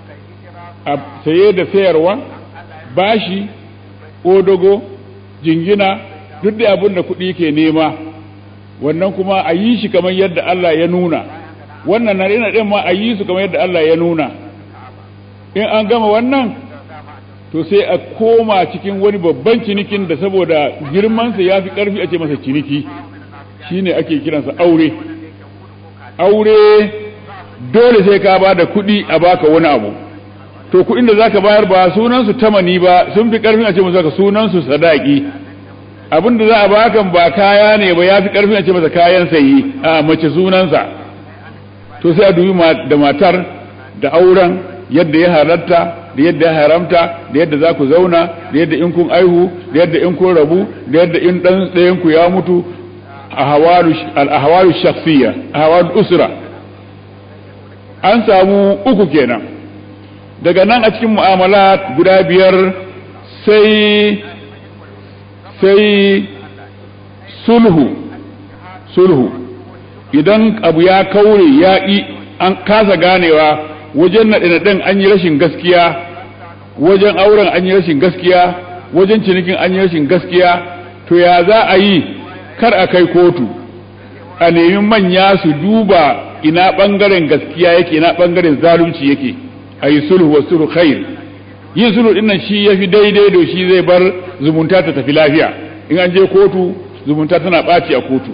a saye da sayarwa bashi odogo jingina duk da abin da kuɗi ke nema wannan kuma a yi shi kamar yadda Allah ya nuna wannan na rina ɗin ma a yi su kamar yadda Allah ya nuna in an gama wannan to sai a koma cikin wani babban cinikin da saboda girmansa ya fi ƙarfi a ce masa ciniki shine ake kiransa aure aure dole sai ka ba da kuɗi a baka wani abu to kuɗin da zaka bayar ba sunansu tamani ba sun fi ƙarfin a ce masa sunansu sadaki abin da za a baka ba kaya ne ba ya fi ƙarfin a ce masa kayan sayi a mace sunansa to sai a dubi da matar da auren yadda ya halatta da yadda ya haramta da yadda za ku zauna da yadda in kun aihu da yadda in kun rabu da yadda in ɗan ɗayan ku ya mutu a hawalu shakhsiyya a hawalu usra an samu uku kenan daga nan a cikin mu'amala guda biyar sai sai sulhu sulhu idan abu ya kaure ya ƙi an kasa ganewa wajen naɗe-naɗen an yi rashin gaskiya wajen auren an yi rashin gaskiya wajen cinikin an yi rashin gaskiya to ya za a yi kar a kai kotu a nemi manya su duba ina ɓangaren gaskiya yake ina ɓangaren zalunci yake a yi sulhu wa sulhu khair yin sulhu ɗin nan shi ya fi daidai da shi zai bar zumunta ta tafi lafiya in an je kotu zumunta tana ɓaci a kotu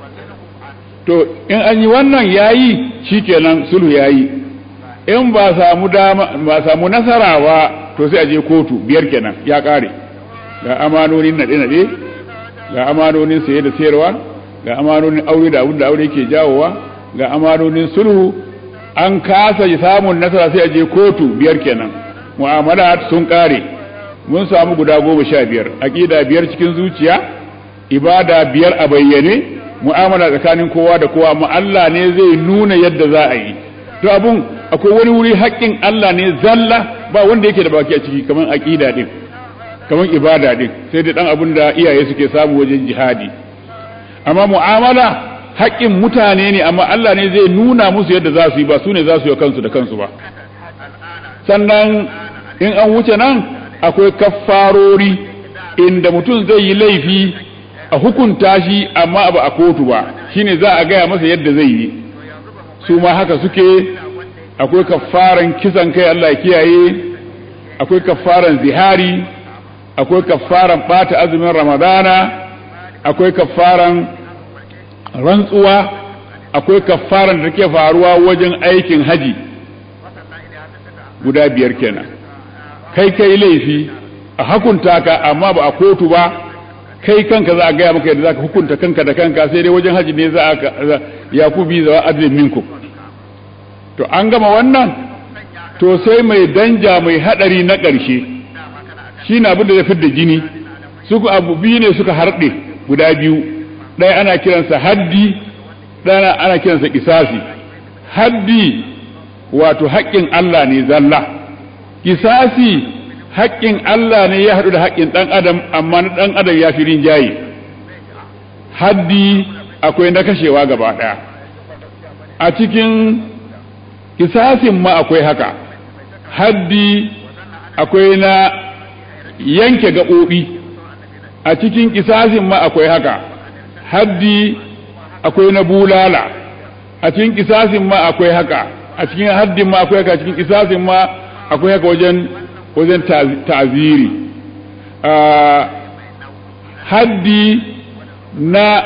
to in an yi wannan yayi shikenan sulhu yayi in ba samu dama ba samu nasara ba to sai a je kotu biyar kenan ya kare ga amanonin nade nade ga amanonin saye da sayarwa ga amanonin aure da abin da aure yake jawowa ga amanonin sulhu an kasa samun nasara sai a je kotu biyar kenan mu'amalat sun kare mun samu guda goma sha biyar aqida biyar cikin zuciya ibada biyar a bayyane mu'amala tsakanin kowa da kowa amma Allah ne zai nuna yadda za a yi to abun akwai wani wuri haƙƙin Allah ne zalla ba wanda yake da baki a ciki kamar aqida din kamar ibada din sai da dan abun da iyaye suke samu wajen jihadi amma mu'amala haƙƙin mutane ne amma Allah ne zai nuna musu yadda za su yi ba su ne za su yi kansu da kansu ba sannan in an wuce nan akwai kaffarori inda mutum zai yi laifi a hukunta shi amma ba a kotu ba shine za a gaya masa yadda zai yi su ma haka suke akwai kaffaran kisan kai Allah ya kiyaye akwai kaffaran zihari akwai kaffaran bata azumin ramadana akwai kaffaran rantsuwa akwai kaffaran da take faruwa wajen aikin haji guda biyar kenan kai kai laifi a hakunta ka amma ba a kotu ba kai kanka za a gaya maka yadda za ka hukunta kanka da kanka sai dai wajen haji ne za a ya ku bi zawa adlin minku to an gama wannan to sai mai danja mai hadari na ƙarshe shi na abin da ya fidda jini suku abu biyu ne suka harɗe guda biyu ɗaya ana kiransa haddi ɗaya ana kiransa kisasi haddi wato haƙƙin Allah ne zalla kisasi haƙƙin Allah ne ya haɗu da haƙƙin ɗan adam amma na ɗan adam ya fi rinjaye haddi akwai na kashewa gaba ɗaya a cikin kisasin ma akwai haka haddi akwai na yanke gaɓoɓi a cikin kisasin ma akwai haka haddi akwai na bulala a cikin kisasin ma akwai haka a cikin haddin ma akwai haka a cikin kisasin ma akwai haka wajen wajen ta'ziri haddi na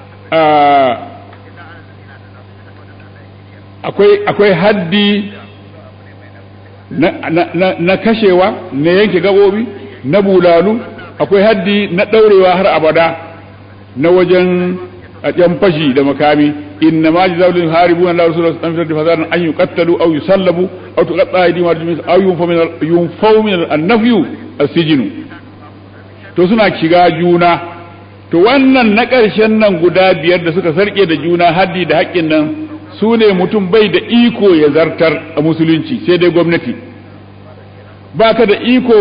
akwai akwai haddi na, na, na, na kashewa na yanke gabobi na bulalu akwai haddi na ɗaurewa har abada na wajen a ɗan fashi da makami inna ma jazaa'u lil haribuna la rasulullah sallallahu alaihi wasallam an yuqattalu aw yusallabu aw tuqatta aydihim wa arjuluhum aw yunfaw min yunfaw min an-nafyu as-sijnu to suna shiga juna to wannan na ƙarshen nan guda biyar da suka sarke da juna haddi da haƙƙin nan su ne mutum bai da iko ya zartar a musulunci sai dai gwamnati ba ka da iko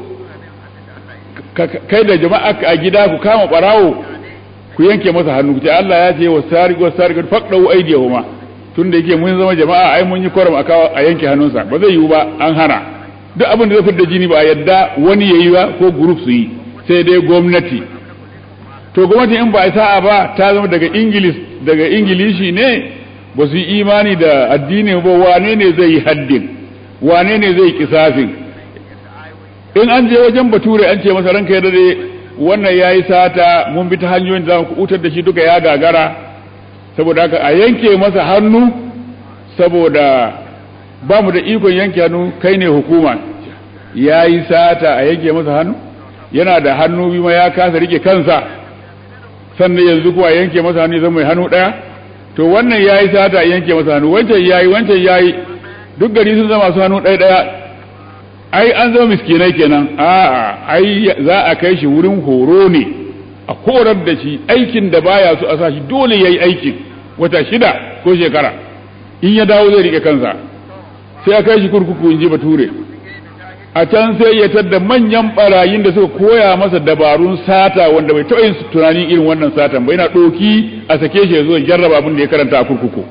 kai da jama'a a gida ku kama ɓarawo ku yanke masa hannu ce Allah ya ce wa sariq wa sariq faqdu aydihuma tun da yake mun zama jama'a ai mun yi koram a yanke hannunsa ba zai yiwu ba an hana duk abin da zai fitar da jini ba a yadda wani yayi ba ko group su yi sai dai gwamnati to gwamnati in ba a sa'a ba ta zama daga ingilis daga ingilishi ne ba su yi imani da addini ba wane ne zai yi haddin wane ne zai kisafin in an je wajen bature an ce masa ranka ya dade wannan yayi sata mun bi ta hanyoyin da ku utar da shi duka ya gagara saboda haka a yanke masa hannu saboda ba mu da ikon yanke hannu kai ne hukuma yayi sata a yanke masa hannu yana da hannu biyu ya kasa rike kansa sannan yanzu kuwa yanke masa hannu zama mai hannu ɗaya to wannan ya yi sata a yanke masa hannu wancan ya yi wancan ya yi duk gari sun zama su hannu ɗaya ɗaya ai an zama miskinai kenan a'a ai za a kai shi wurin horo ne a horar da shi aikin da baya so a sa shi dole ya yi aikin wata shida ko shekara in ya dawo zai rike kansa sai a kai shi kurkuku in ji bature a can sai ya tadda manyan barayin da suka koya masa dabarun sata wanda bai taɓa yin tunanin irin wannan satan ba yana ɗoki a sake shi ya zo jarraba abin da ya karanta a kurkuku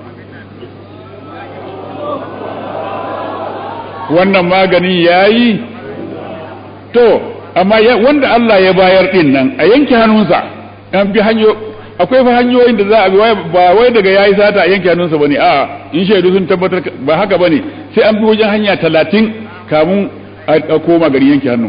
wannan magani ya yi to amma wanda Allah ya bayar ɗin nan a yanke hannunsa an bi hanyo akwai fa hanyoyin da za a bi ba wai daga yayi sata a yanke hannunsa bane a in shaidu sun tabbatar ba haka bane sai an bi wajen hanya talatin kamun a koma gari yanke hannu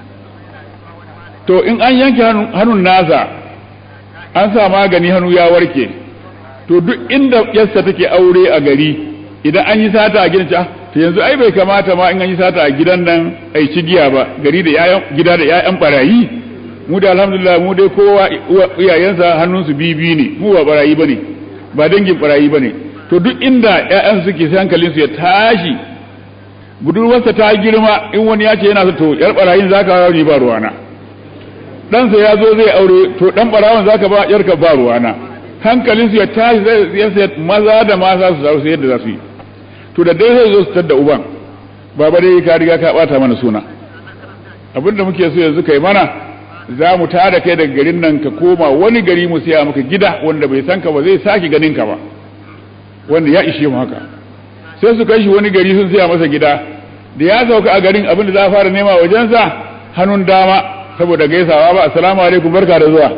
to in an yanke hannun nasa an sa magani hannu ya warke to duk inda yasta take aure a gari idan an yi sata a gidan to yanzu ai bai kamata ma in an yi sata a gidan nan ai cigiya ba gari da yayan gida da yayan barayi mu da alhamdulillah mu dai kowa iyayensa hannunsu bibi ne mu ba barayi bane ba dangin barayi bane to duk inda ƴaƴan suke sai hankalinsu ya tashi budurwarsa ta girma in wani ya ce yana so to yar barayin zaka ba ni ba ruwana ɗansa ya zo zai aure to ɗan barawan zaka ba yarka ba ruwana hankalinsu ya tashi zai sai maza da mata su zaru sai yadda za su yi to da dai zai zo su tadda uban baba dai ka riga ka bata mana suna abinda muke so yanzu kai mana za mu tada kai daga garin nan ka koma wani gari mu siya maka gida wanda bai san ka ba zai sake ganin ka ba wanda ya ishe mu haka sai su kai shi wani gari sun siya masa gida da ya sauka a garin abin da za a fara nema wajensa hannun dama saboda gaisawa ba assalamu alaikum barka da zuwa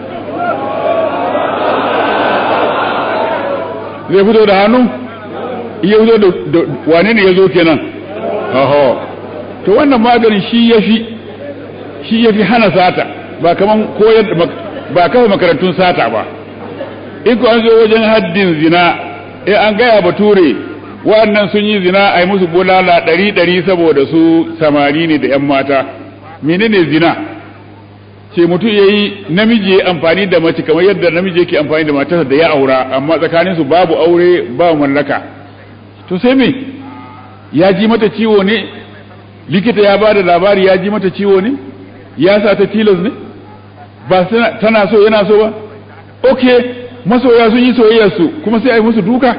zai fito da hannu iya fito da wane ne ya zo kenan oho to wannan maganin shi ya fi shi ya fi hana sata ba kaman koyar ba kafa makarantun sata ba in ku an zo wajen haddin zina eh an gaya bature waɗannan sun yi zina a yi musu bulala ɗari ɗari saboda su samari ne da ‘yan mata menene zina ce mutum ya yi namiji ya amfani da mace kamar yadda namiji yake amfani da matarsa da ya aura amma tsakanin su babu aure ba mallaka to sai me ya ji mata ciwo ne likita ya ba da labari ya ji mata ciwo ne ya sa ta tilas ne ba tana so yana so ba ok masoya sun yi soyayyarsu kuma sai a yi musu duka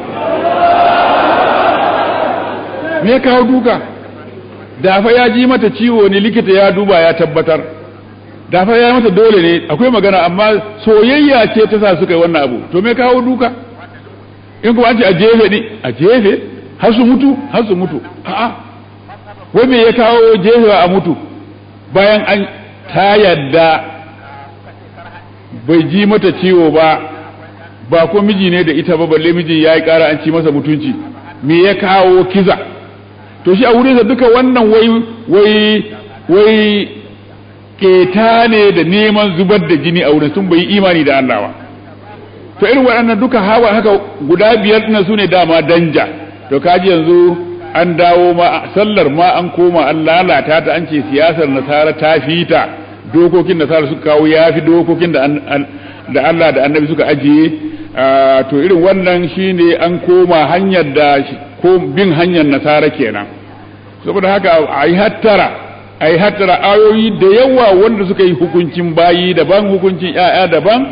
me kawo duka dafa ya ji mata ciwo ne likita ya duba ya tabbatar dafa ya mata dole ne akwai magana amma soyayya ce ta sa suka yi wannan abu to me kawo duka in kuma an ce a jefe ne a jefe har su mutu har su mutu a'a wai me ya kawo jefewa a mutu bayan an ta yadda bai ji mata ciwo ba ba ko miji ne da ita ba balle mijin ya yi ƙara an ci masa mutunci me ya kawo kiza to shi a wurinsa duka wannan wai wai wai keta ne da neman zubar da jini a wurin sun bai imani da Allah ba to irin waɗannan duka hawa haka guda biyar ɗin su ne dama danja to kaji yanzu an dawo ma sallar ma an koma an lalata ta an ce siyasar nasara ta fita dokokin nasara suka kawo ya fi dokokin da da Allah da annabi suka ajiye to irin wannan shine an koma hanyar da ko bin hanyar nasara kenan saboda haka a yi hattara a yi hattara ayoyi da yawa wanda suka yi hukuncin bayi daban hukuncin ‘ya'ya daban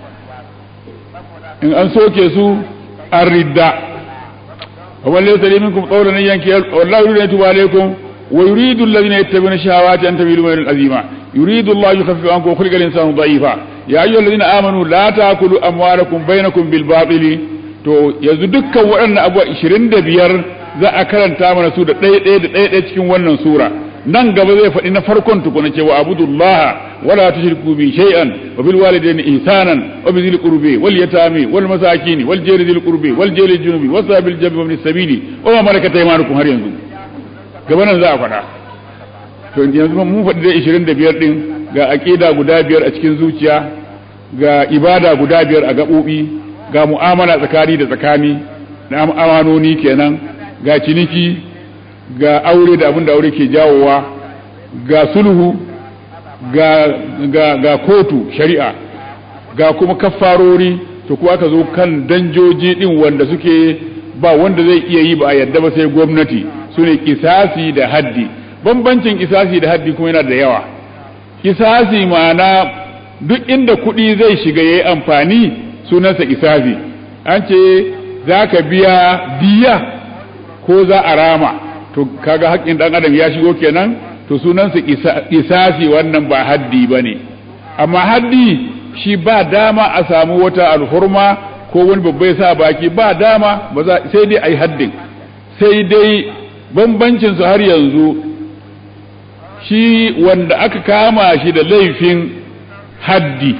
in an soke su an ridda ومن ليس لي منكم قولا ان ينكي والله يريد ان يتوب عليكم ويريد الذين يتبعون الشهوات ان تميلوا ميلا عظيما يريد الله يخفف عنكم وخلق الانسان ضعيفا يا ايها الذين امنوا لا تاكلوا اموالكم بينكم بالباطل to yanzu dukkan waɗannan abuwa 25 za a karanta mana su da ɗaya ɗaya da ɗaya ɗaya cikin wannan sura nan gaba zai faɗi na farkon tukuna cewa abudullah wala tushriku bi shay'an wa bil walidayni ihsanan wa bi dhil qurbi wal yatami wal masakin wal jari dhil qurbi wal jari junubi wa sabil jabi wa sabili wa ma malakat aymanukum har yanzu gaba nan za a faɗa to yanzu mun faɗi da 25 din ga aqida guda biyar a cikin zuciya ga ibada guda biyar a gaɓoɓi ga mu'amala tsakani da tsakani da amanoni kenan ga ciniki ga aure da abin da aure ke jawowa ga sulhu ga, ga, ga kotu shari'a ga kuma kaffarori to kuwa aka zo kan danjoji din wanda suke ba wanda zai iya yi ba a yadda ba sai gwamnati su ne kisasi da haddi bambancin kisasi da haddi kuma yana da yawa kisasi ma'ana duk inda kuɗi zai shiga ya yi amfani sunansa kisasi an ce za ka biya diya ko za a rama to kaga haƙƙin ɗan adam ya shigo kenan to sunansa isasi wannan ba haddi ba ne amma haddi shi ba dama a samu wata alhurma ko wani babba ya sa baki ba dama ba za sai dai a yi haddin sai dai bambancin su har yanzu shi wanda aka kama shi da laifin haddi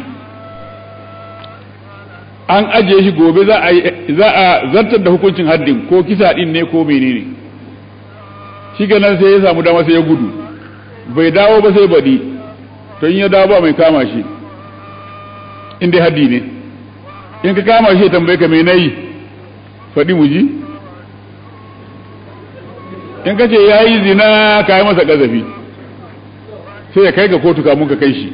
an ajiye shi gobe za a zartar da hukuncin haddin ko kisa din ne ko menene ne shi nan sai ya samu dama sai ya gudu bai dawo ba sai baɗi to in ya dawo ba mai kama shi in dai haddi ne in ka kama shi tambaye ka mai nayi faɗi mu ji in ka ce ya yi zina ka yi masa ƙazafi sai ya kai ka kotu kamun ka kai shi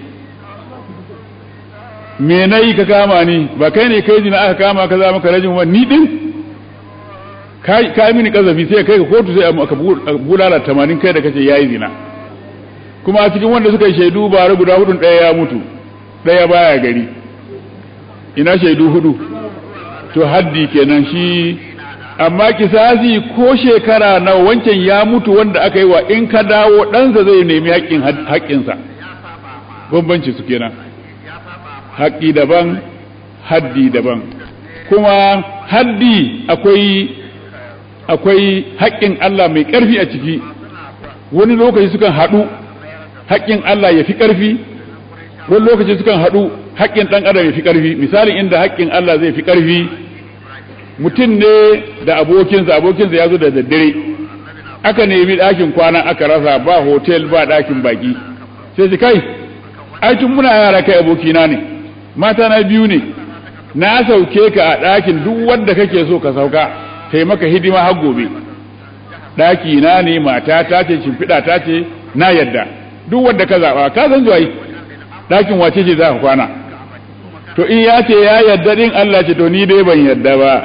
me nayi ka kama ni ba kai ne kai zina aka kama ka za maka rajin wa ni din ka yi mini kazafi sai kai ka kotu sai aka bulala tamanin kai da kace yayi zina kuma a cikin wanda suka yi shaidu bare guda hudun ɗaya ya mutu ɗaya baya gari ina shaidu hudu to haddi kenan shi amma kisasi ko shekara na wancan ya mutu wanda aka yi wa in ka dawo ɗansa zai nemi haƙƙin haƙƙinsa bambanci su kenan haƙƙi daban haddi daban kuma haddi akwai akwai haƙƙin Allah mai ƙarfi a ciki wani lokaci sukan haɗu haƙƙin Allah ya fi ƙarfi wani lokaci sukan haɗu haƙƙin ɗan adam ya fi ƙarfi misalin inda haƙƙin Allah zai fi ƙarfi mutum ne da abokinsa abokinsa ya zo da daddare aka nemi ɗakin kwana aka rasa ba hotel ba ɗakin baki sai su kai ai tun muna yara kai abokina ne mata na biyu ne na sauke ka a ɗakin duk wanda kake so ka sauka kai maka hidima har gobe ɗaki na ne mata ta ce shimfiɗa ta ce na yadda duk wanda ka zaɓa ka san zuwa yi ɗakin wace ce za ka kwana to in ya ce ya yadda ɗin Allah ce to ni dai ban yadda ba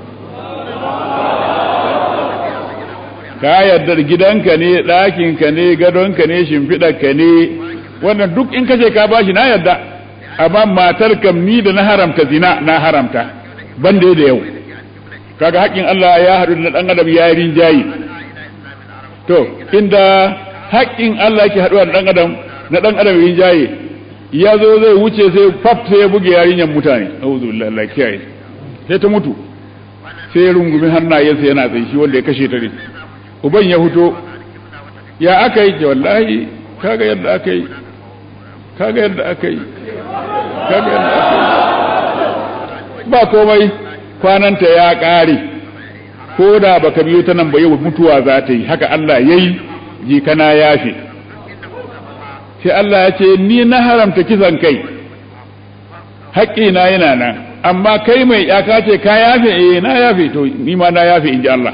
ka yadda gidanka ne ɗakinka ne gadonka ne shimfiɗarka ne wannan duk in kace ka bashi na yadda amma matar kam ni da na haramta zina na haramta ban da yau kaga haƙƙin Allah ya haɗu da ɗan adam ya yi rinjayi to inda haƙƙin Allah yake haɗuwa da ɗan adam na ɗan adam rinjaye ya zo zai wuce sai faf sai ya buge yarinyar mutane auzu billahi Allah kiyaye sai ta mutu sai ya rungumi hannayensa yana tsaye shi wanda ya kashe ta ne uban ya fito ya aka yi wallahi kaga yadda aka yi kaga yadda aka yi kaga yadda aka yi ba komai kwananta ya ƙare ko da baka biyo ta nan ba yau mutuwa za ta yi haka Allah ya yi jikana yafe sai Allah ya ce ni na haramta kisan kai haƙƙina yana nan amma kai mai yaka ce ka yafe eh na yafe to ni ma na yafe in ji Allah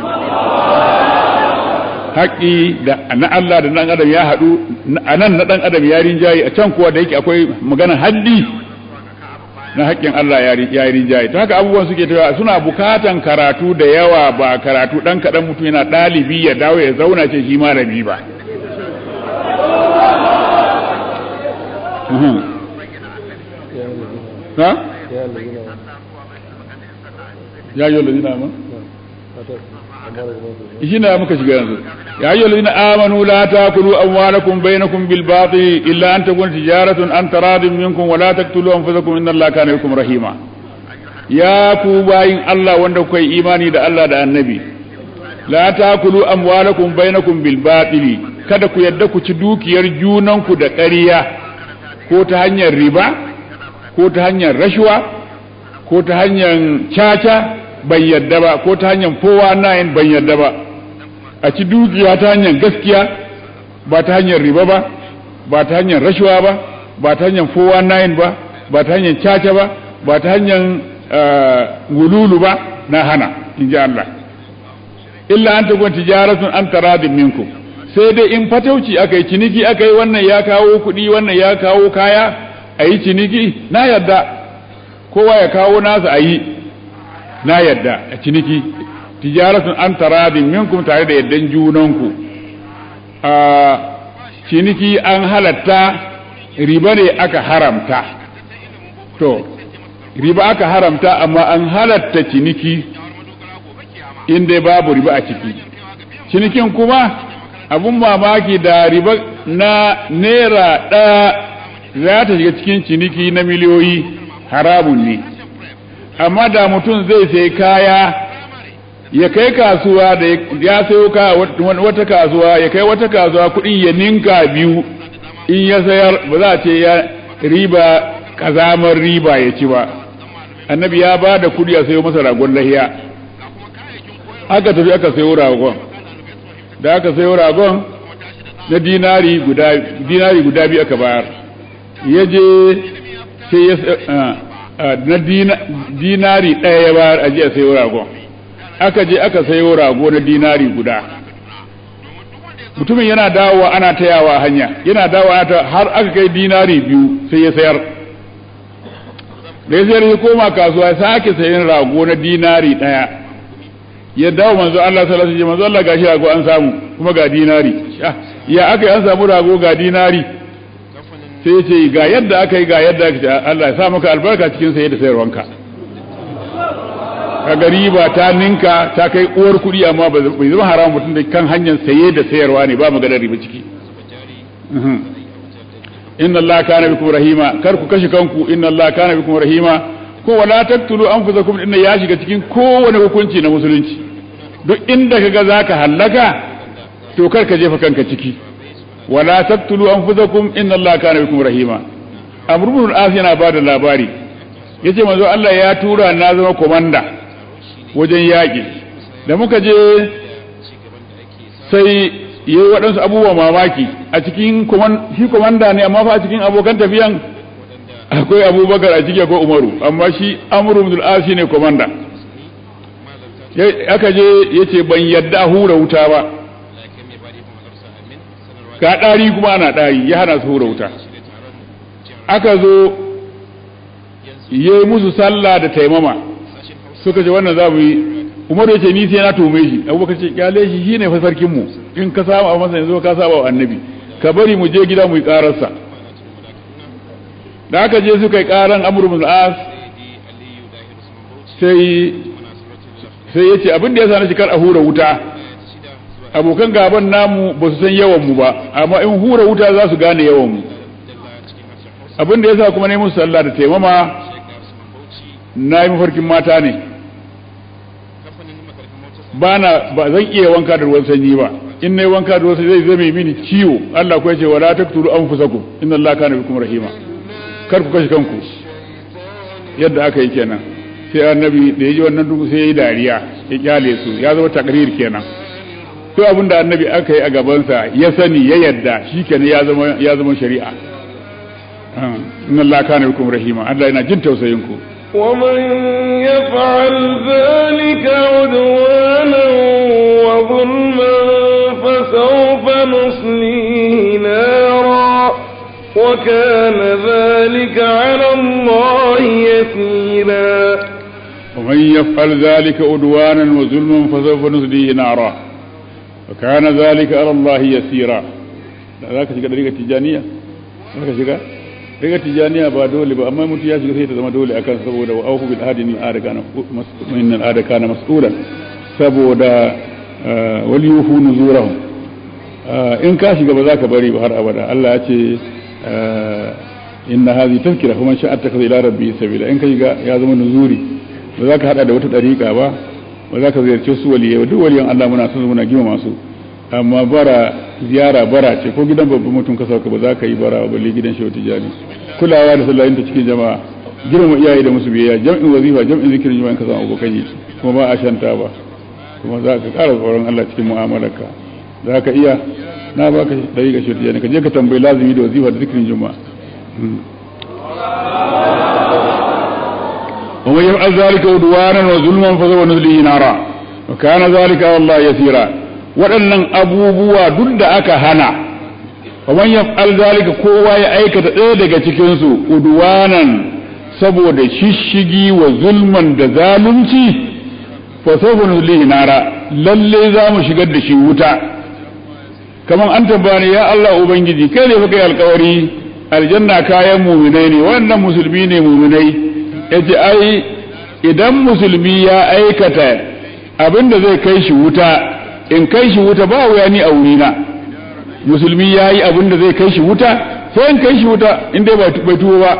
haƙƙi da na Allah da ɗan adam ya haɗu a nan na ɗan adam ya rinjaye a can kuwa da yake akwai magana haddi na haƙƙin Allah ya rinjaye ta haka abubuwan suke tafiya suna bukatan karatu da yawa ba karatu ɗan kaɗan mutum yana ɗalibi ya dawo ya zauna ce shi malami ba ha? ya yi lalina ma? shi na muka shiga yanzu ya yi lalina amanu la ta kulu amwalakum bainakum bil batil illa an takun tijaratun an taradin minkum wa la taqtulu anfusakum inna allaha kana bikum rahima ya ku bayin Allah wanda kuka yi imani da Allah da annabi la ta kulu amwalakum bainakum bil batil kada ku yadda ku ci dukiyar junanku da ƙarya ko ta hanyar riba ko ta hanyar rashuwa ko ta hanyar caca ban yadda ba ko ta hanyar fowa nayin ban yadda ba a ci dukiya ta hanyar gaskiya ba ta hanyar riba ba ba ta hanyar rashuwa ba ba ta hanyar fowa nayin ba ba ta hanyar caca ba ba ta hanyar gululu ba na hana in ji Allah illa an takun tijaratun an taradin minkum sai dai in fatauci aka yi ciniki aka yi wannan ya kawo kuɗi wannan ya kawo kaya a yi ciniki na yadda kowa ya kawo nasa a yi na yadda a ciniki tijaratun an taradin minkum tare da yaddan junanku a ciniki an halatta riba ne aka haramta to riba aka haramta amma an halatta ciniki inda babu riba a ciki cinikin kuma abun mamaki da riba na naira ɗaya za ta shiga cikin ciniki na miliyoyi haramun ne amma da mutum zai sai kaya ya kai kasuwa da ya sayo ka wata kasuwa ya kai wata kasuwa kuɗin ya ninka biyu in ya sayar ba za a ce ya riba kazamar riba ya ci ba annabi ya ba da kuɗi a sayo masa ragon lahiya aka tafi aka sayo ragon da aka sayo ragon na dinari guda dinari guda biyu aka bayar ya je sai ya na dinari ɗaya ya bayar a je a sayo ragon aka je aka sayo rago na dinari guda mutumin yana dawowa ana tayawa hanya yana dawowa ta har aka kai dinari biyu sai ya sayar da ya sayar ya koma kasuwa ya sake sayin rago na dinari ɗaya ya dawo manzo Allah sallallahu alaihi wasallam manzo Allah gashi rago an samu kuma ga dinari ya aka yi an samu rago ga dinari sai ce ga yadda aka yi ga yadda aka ce Allah ya sa maka albarka cikin saye da sayarwanka kaga riba ta ninka ta kai uwar kuɗi amma bai zama haram mutum da kan hanyar saye da sayarwa ne ba maganar riba ciki inna Allah kana bikum rahima kar ku kashe kanku inna Allah kana bikum rahima ko wala taqtulu anfusakum inna ya shiga cikin kowane hukunci na musulunci duk inda kaga zaka hallaka to kar ka jefa kanka ciki wala taqtulu anfusakum inna Allah kana bikum rahima amr ibn al-as yana bada labari yace manzo Allah ya tura na zama komanda wajen yaƙi da muka je sai yi waɗansu abubuwa mamaki a cikin shi komanda ne amma fa a cikin abokan tafiyan akwai abubakar a ciki akwai umaru amma shi amuru bin al'asi ne komanda aka je ya ce ban yadda hura wuta ba ga ɗari kuma ana ɗari ya hana su hura wuta aka zo yi musu sallah da taimama suka ce wannan za mu yi umaru ya ce ni sai na tume shi abubakar ce kyale shi shi ne fa sarkin mu in ka saba a masa yanzu ka saba wa annabi ka bari mu je gida mu yi kararsa da aka je suka yi karan amru bin as sai sai yace abin da yasa na shikar a hura wuta abokan gaban namu ba su san yawan mu ba amma in hura wuta za su gane yawan mu abin da yasa kuma ne musu sallah da taimama na yi mafarkin mata ne ba na ba zan iya wanka da ruwan sanyi ba in nayi wanka da wasu zai zame mini ciwo Allah ko yace wala taqtulu anfusakum inna Allah kana bikum rahima kar ku kashe kanku yadda aka yi kenan sai annabi da yaji wannan duk sai yayi dariya ya kyale su ya zama takrir kenan to abin da annabi aka yi a gabansa ya sani ya yadda shikenan ya zama ya zama shari'a inna Allah kana bikum rahima Allah yana jin tausayin ku ومن يفعل ذلك عدوانا وظلما فسوف نصليه نارا وكان ذلك على الله يسيرا ومن يفعل ذلك عدوانا وظلما فسوف نصليه نارا وكان ذلك على الله يسيرا ذاك shiga dariƙar tijaniya zaka shiga daga tijaniya ba dole ba amma mutum ya shiga sai ta zama dole akan saboda wa auku bil ahdi min ahdi kana min al ahdi kana mas'ulan saboda wal yufu nuzurahum in ka shiga ba za ka bari ba har abada Allah ya ce inna hadhihi tazkira kuma sha'a ta ila rabbi sabila in ka shiga ya zama nuzuri ba za ka hada da wata dariƙa ba ba za ka ziyarci su waliyai duk waliyan Allah muna son muna gima masu amma bara ziyara bara ce ko gidan babban mutum ka sauka ba za ka yi bara ba balle gidan shehu tijani kulawa da sallahin ta cikin jama'a girma iyaye da musu biyayya jam'in wazifa jam'in zikirin jama'a ka samu abokan yi kuma ba a shanta ba kuma za ka ƙara tsoron Allah cikin mu'amalarka za ka iya na baka dari ga shehu tijani ka je ka tambayi lazimi da wazifa da zikirin jama'a ومن يفعل ذلك عدوانا وظلما فسوف نصليه نارا وكان ذلك على الله يسيرا waɗannan abubuwa duk da aka hana ومن يفعل ذلك kowa ya aikata ɗaya daga cikin su udwanan saboda shishigi wa zulman da zalunci fa sawfa nuzlihi nara lalle za mu shigar da shi wuta kaman an tabbani ya Allah ubangiji kai ne fa kai alƙawari aljanna kayan muminai ne wannan musulmi ne muminai yace ai idan musulmi ya aikata abin da zai kai shi wuta in kai shi wuta ba wuya ni a wurina musulmi ya yi abin da zai kai shi wuta sai in kai shi wuta in dai bai tuwo ba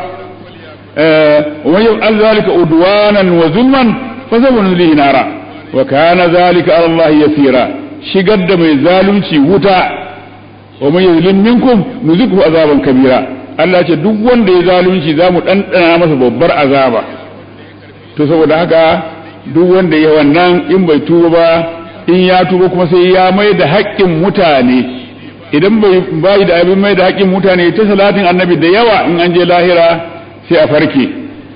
wa yau an zalika udwanan wa zulman fa sabu nuzlihi nara wa kana zalika ala Allah yasira shigar da mai zalunci wuta wa man yuzlim minkum nuzikhu azaban kabira Allah ce duk wanda ya zalunci za mu ɗanɗana masa babbar azaba to saboda haka duk wanda ya wannan in bai tuba ba in ya tuba kuma sai ya mai da haƙƙin mutane idan bai bayi da abin mai da haƙƙin mutane ta salatin annabi da yawa in an je lahira sai a farke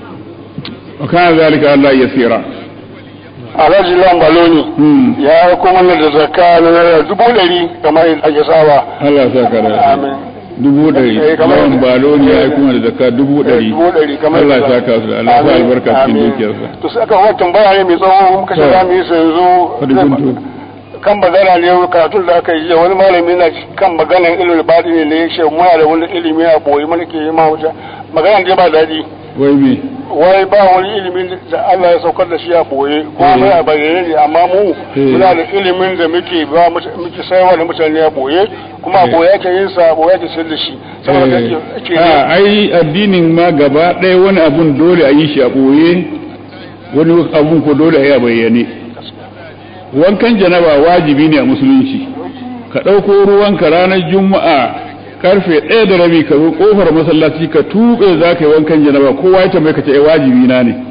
wa kana zalika Allah yasira alhaji lambaloni ya kuma da zakka na naira dubu ɗari kamar ake sawa Allah ya saka da amin dubu ɗari lawan baloni ya yi kuma da zakka dubu ɗari dubu ɗari kamar Allah ya saka su da Allah ya sa albarka cikin Amin. dukiyarsa to sai aka wata tambaya ne mai tsawo muka ce To. za mu yi su Fadi yanzu kuntu. kan magana ne karatun da aka yi jiya wani malami na kan maganan ilimin baɗi ne ne ya ce muna da wani ilimi a boye mana ke yi ma wuta magana dai ba daɗi wai me wai ba wani ilimin da Allah ya saukar da shi a boye ko Eh. mai a bayyane ne amma mu Eh. muna da ilimin da muke ba muta- muke sayarwa da mutane a boye kuma a Eh. boye ake yin sa a boye ake sayar da shi saboda ake ake a ai addinin ma gaba ɗaya wani abun dole a yi shi a ɓoye wani abun ko dole a yi a bayyane wankan janaba wajibi ne a musulunci ka ɗauko ruwanka ranar juma'a karfe ɗaya da rabi ka zo ƙofar masallaci ka tuɓe za ka yi wankan janaba kowa ya tambaye ka ce "Eh, wajibi na ne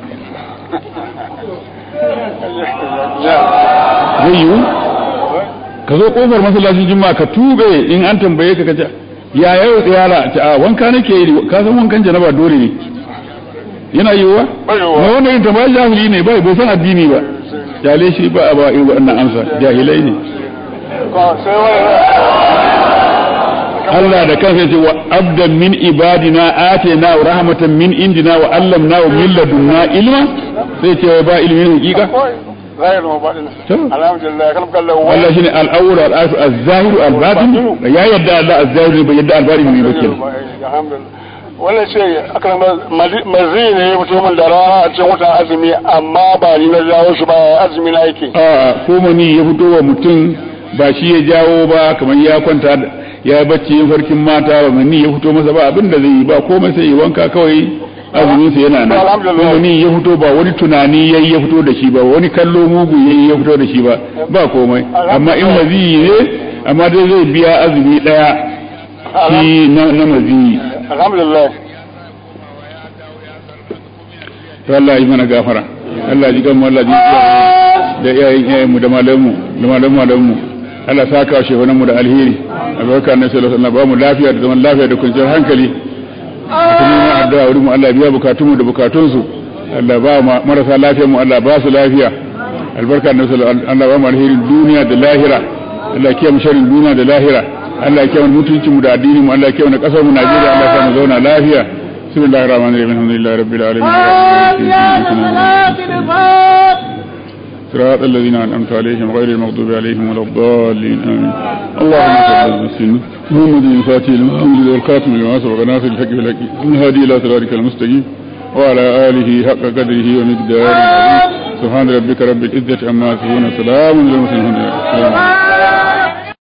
zai yiwu ka zo ƙofar masallacin juma'a ka tuɓe in an tambaye ka ka ce ya yau tsayara ta a wanka nake yi ka san wankan janaba dole ne yana yiwuwa Bai yiwuwa. na wanda yin tambaya jahili ne bai bai san addini ba jale shi ba a ba irin waɗannan amsa jahilai ne Ko- sai wani Allah da kansa ce wa abdan min ibadina atina wa rahmatan min indina wa allamna wa min ladunna ilma sai ce ba ilmin hakika zahir ma baɗin To. alhamdulillah kan kallon wani Allah shine al-awwal al-akhir az-zahir al-batin ya yadda Allah az-zahir bai yadda al-batin ne ba kenan alhamdulillah wannan ce akan mazi ne mutumin da rana a cikin watan azumi amma ba ni na jawo shi ba azumi na yake a ko mani ya fito wa mutum ba shi ya jawo ba kamar ya kwanta da- ya yi bacci yin farkin mata ba mani ya fito masa ba abin da zai yi ba komai sai yi wanka kawai azumin sa yana nan Alhamdulillah. ko mani ya fito ba wani tunani yayi ya fito da shi ba wani kallo mugu yayi ya fito da shi ba ba komai amma in mazi ne amma dai zai biya azumi daya shi na na mazi alhamdulillah to Allah yi mana gafara Allah ji kanmu Allah ji da iyayen iyayen mu da malamu da malamu malamu Allah saka wa shehunan mu da alheri albarka na sallallahu alaihi wasallam ba mu lafiya da zaman lafiya da kwanciyar hankali kuma mu addu'a wurin mu Allah biya bukatun mu da bukatun su Allah ba mu marasa lafiya mu Allah ba su lafiya albarka na sallallahu alaihi Allah ba mu alherin duniya da lahira Allah kiyaye mu sharrin duniya da lahira Allah kiyaye mu mutuncin mu da addinin mu Allah kiyaye mu kasar mu Najeriya Allah ya mu zauna lafiya بسم الله الرحمن الرحيم الحمد لله رب العالمين صراط الذين أنعمت عليهم غير المغضوب عليهم ولا الضالين آمين اللهم صل على سيدنا محمد الفاتح المحمد والخاتم لما سبق ناصر الحق بالحق الهادي إلى صراطك المستقيم وعلى آله حق قدره ومقداره سبحان ربك رب العزة عما يصفون سلام على المرسلين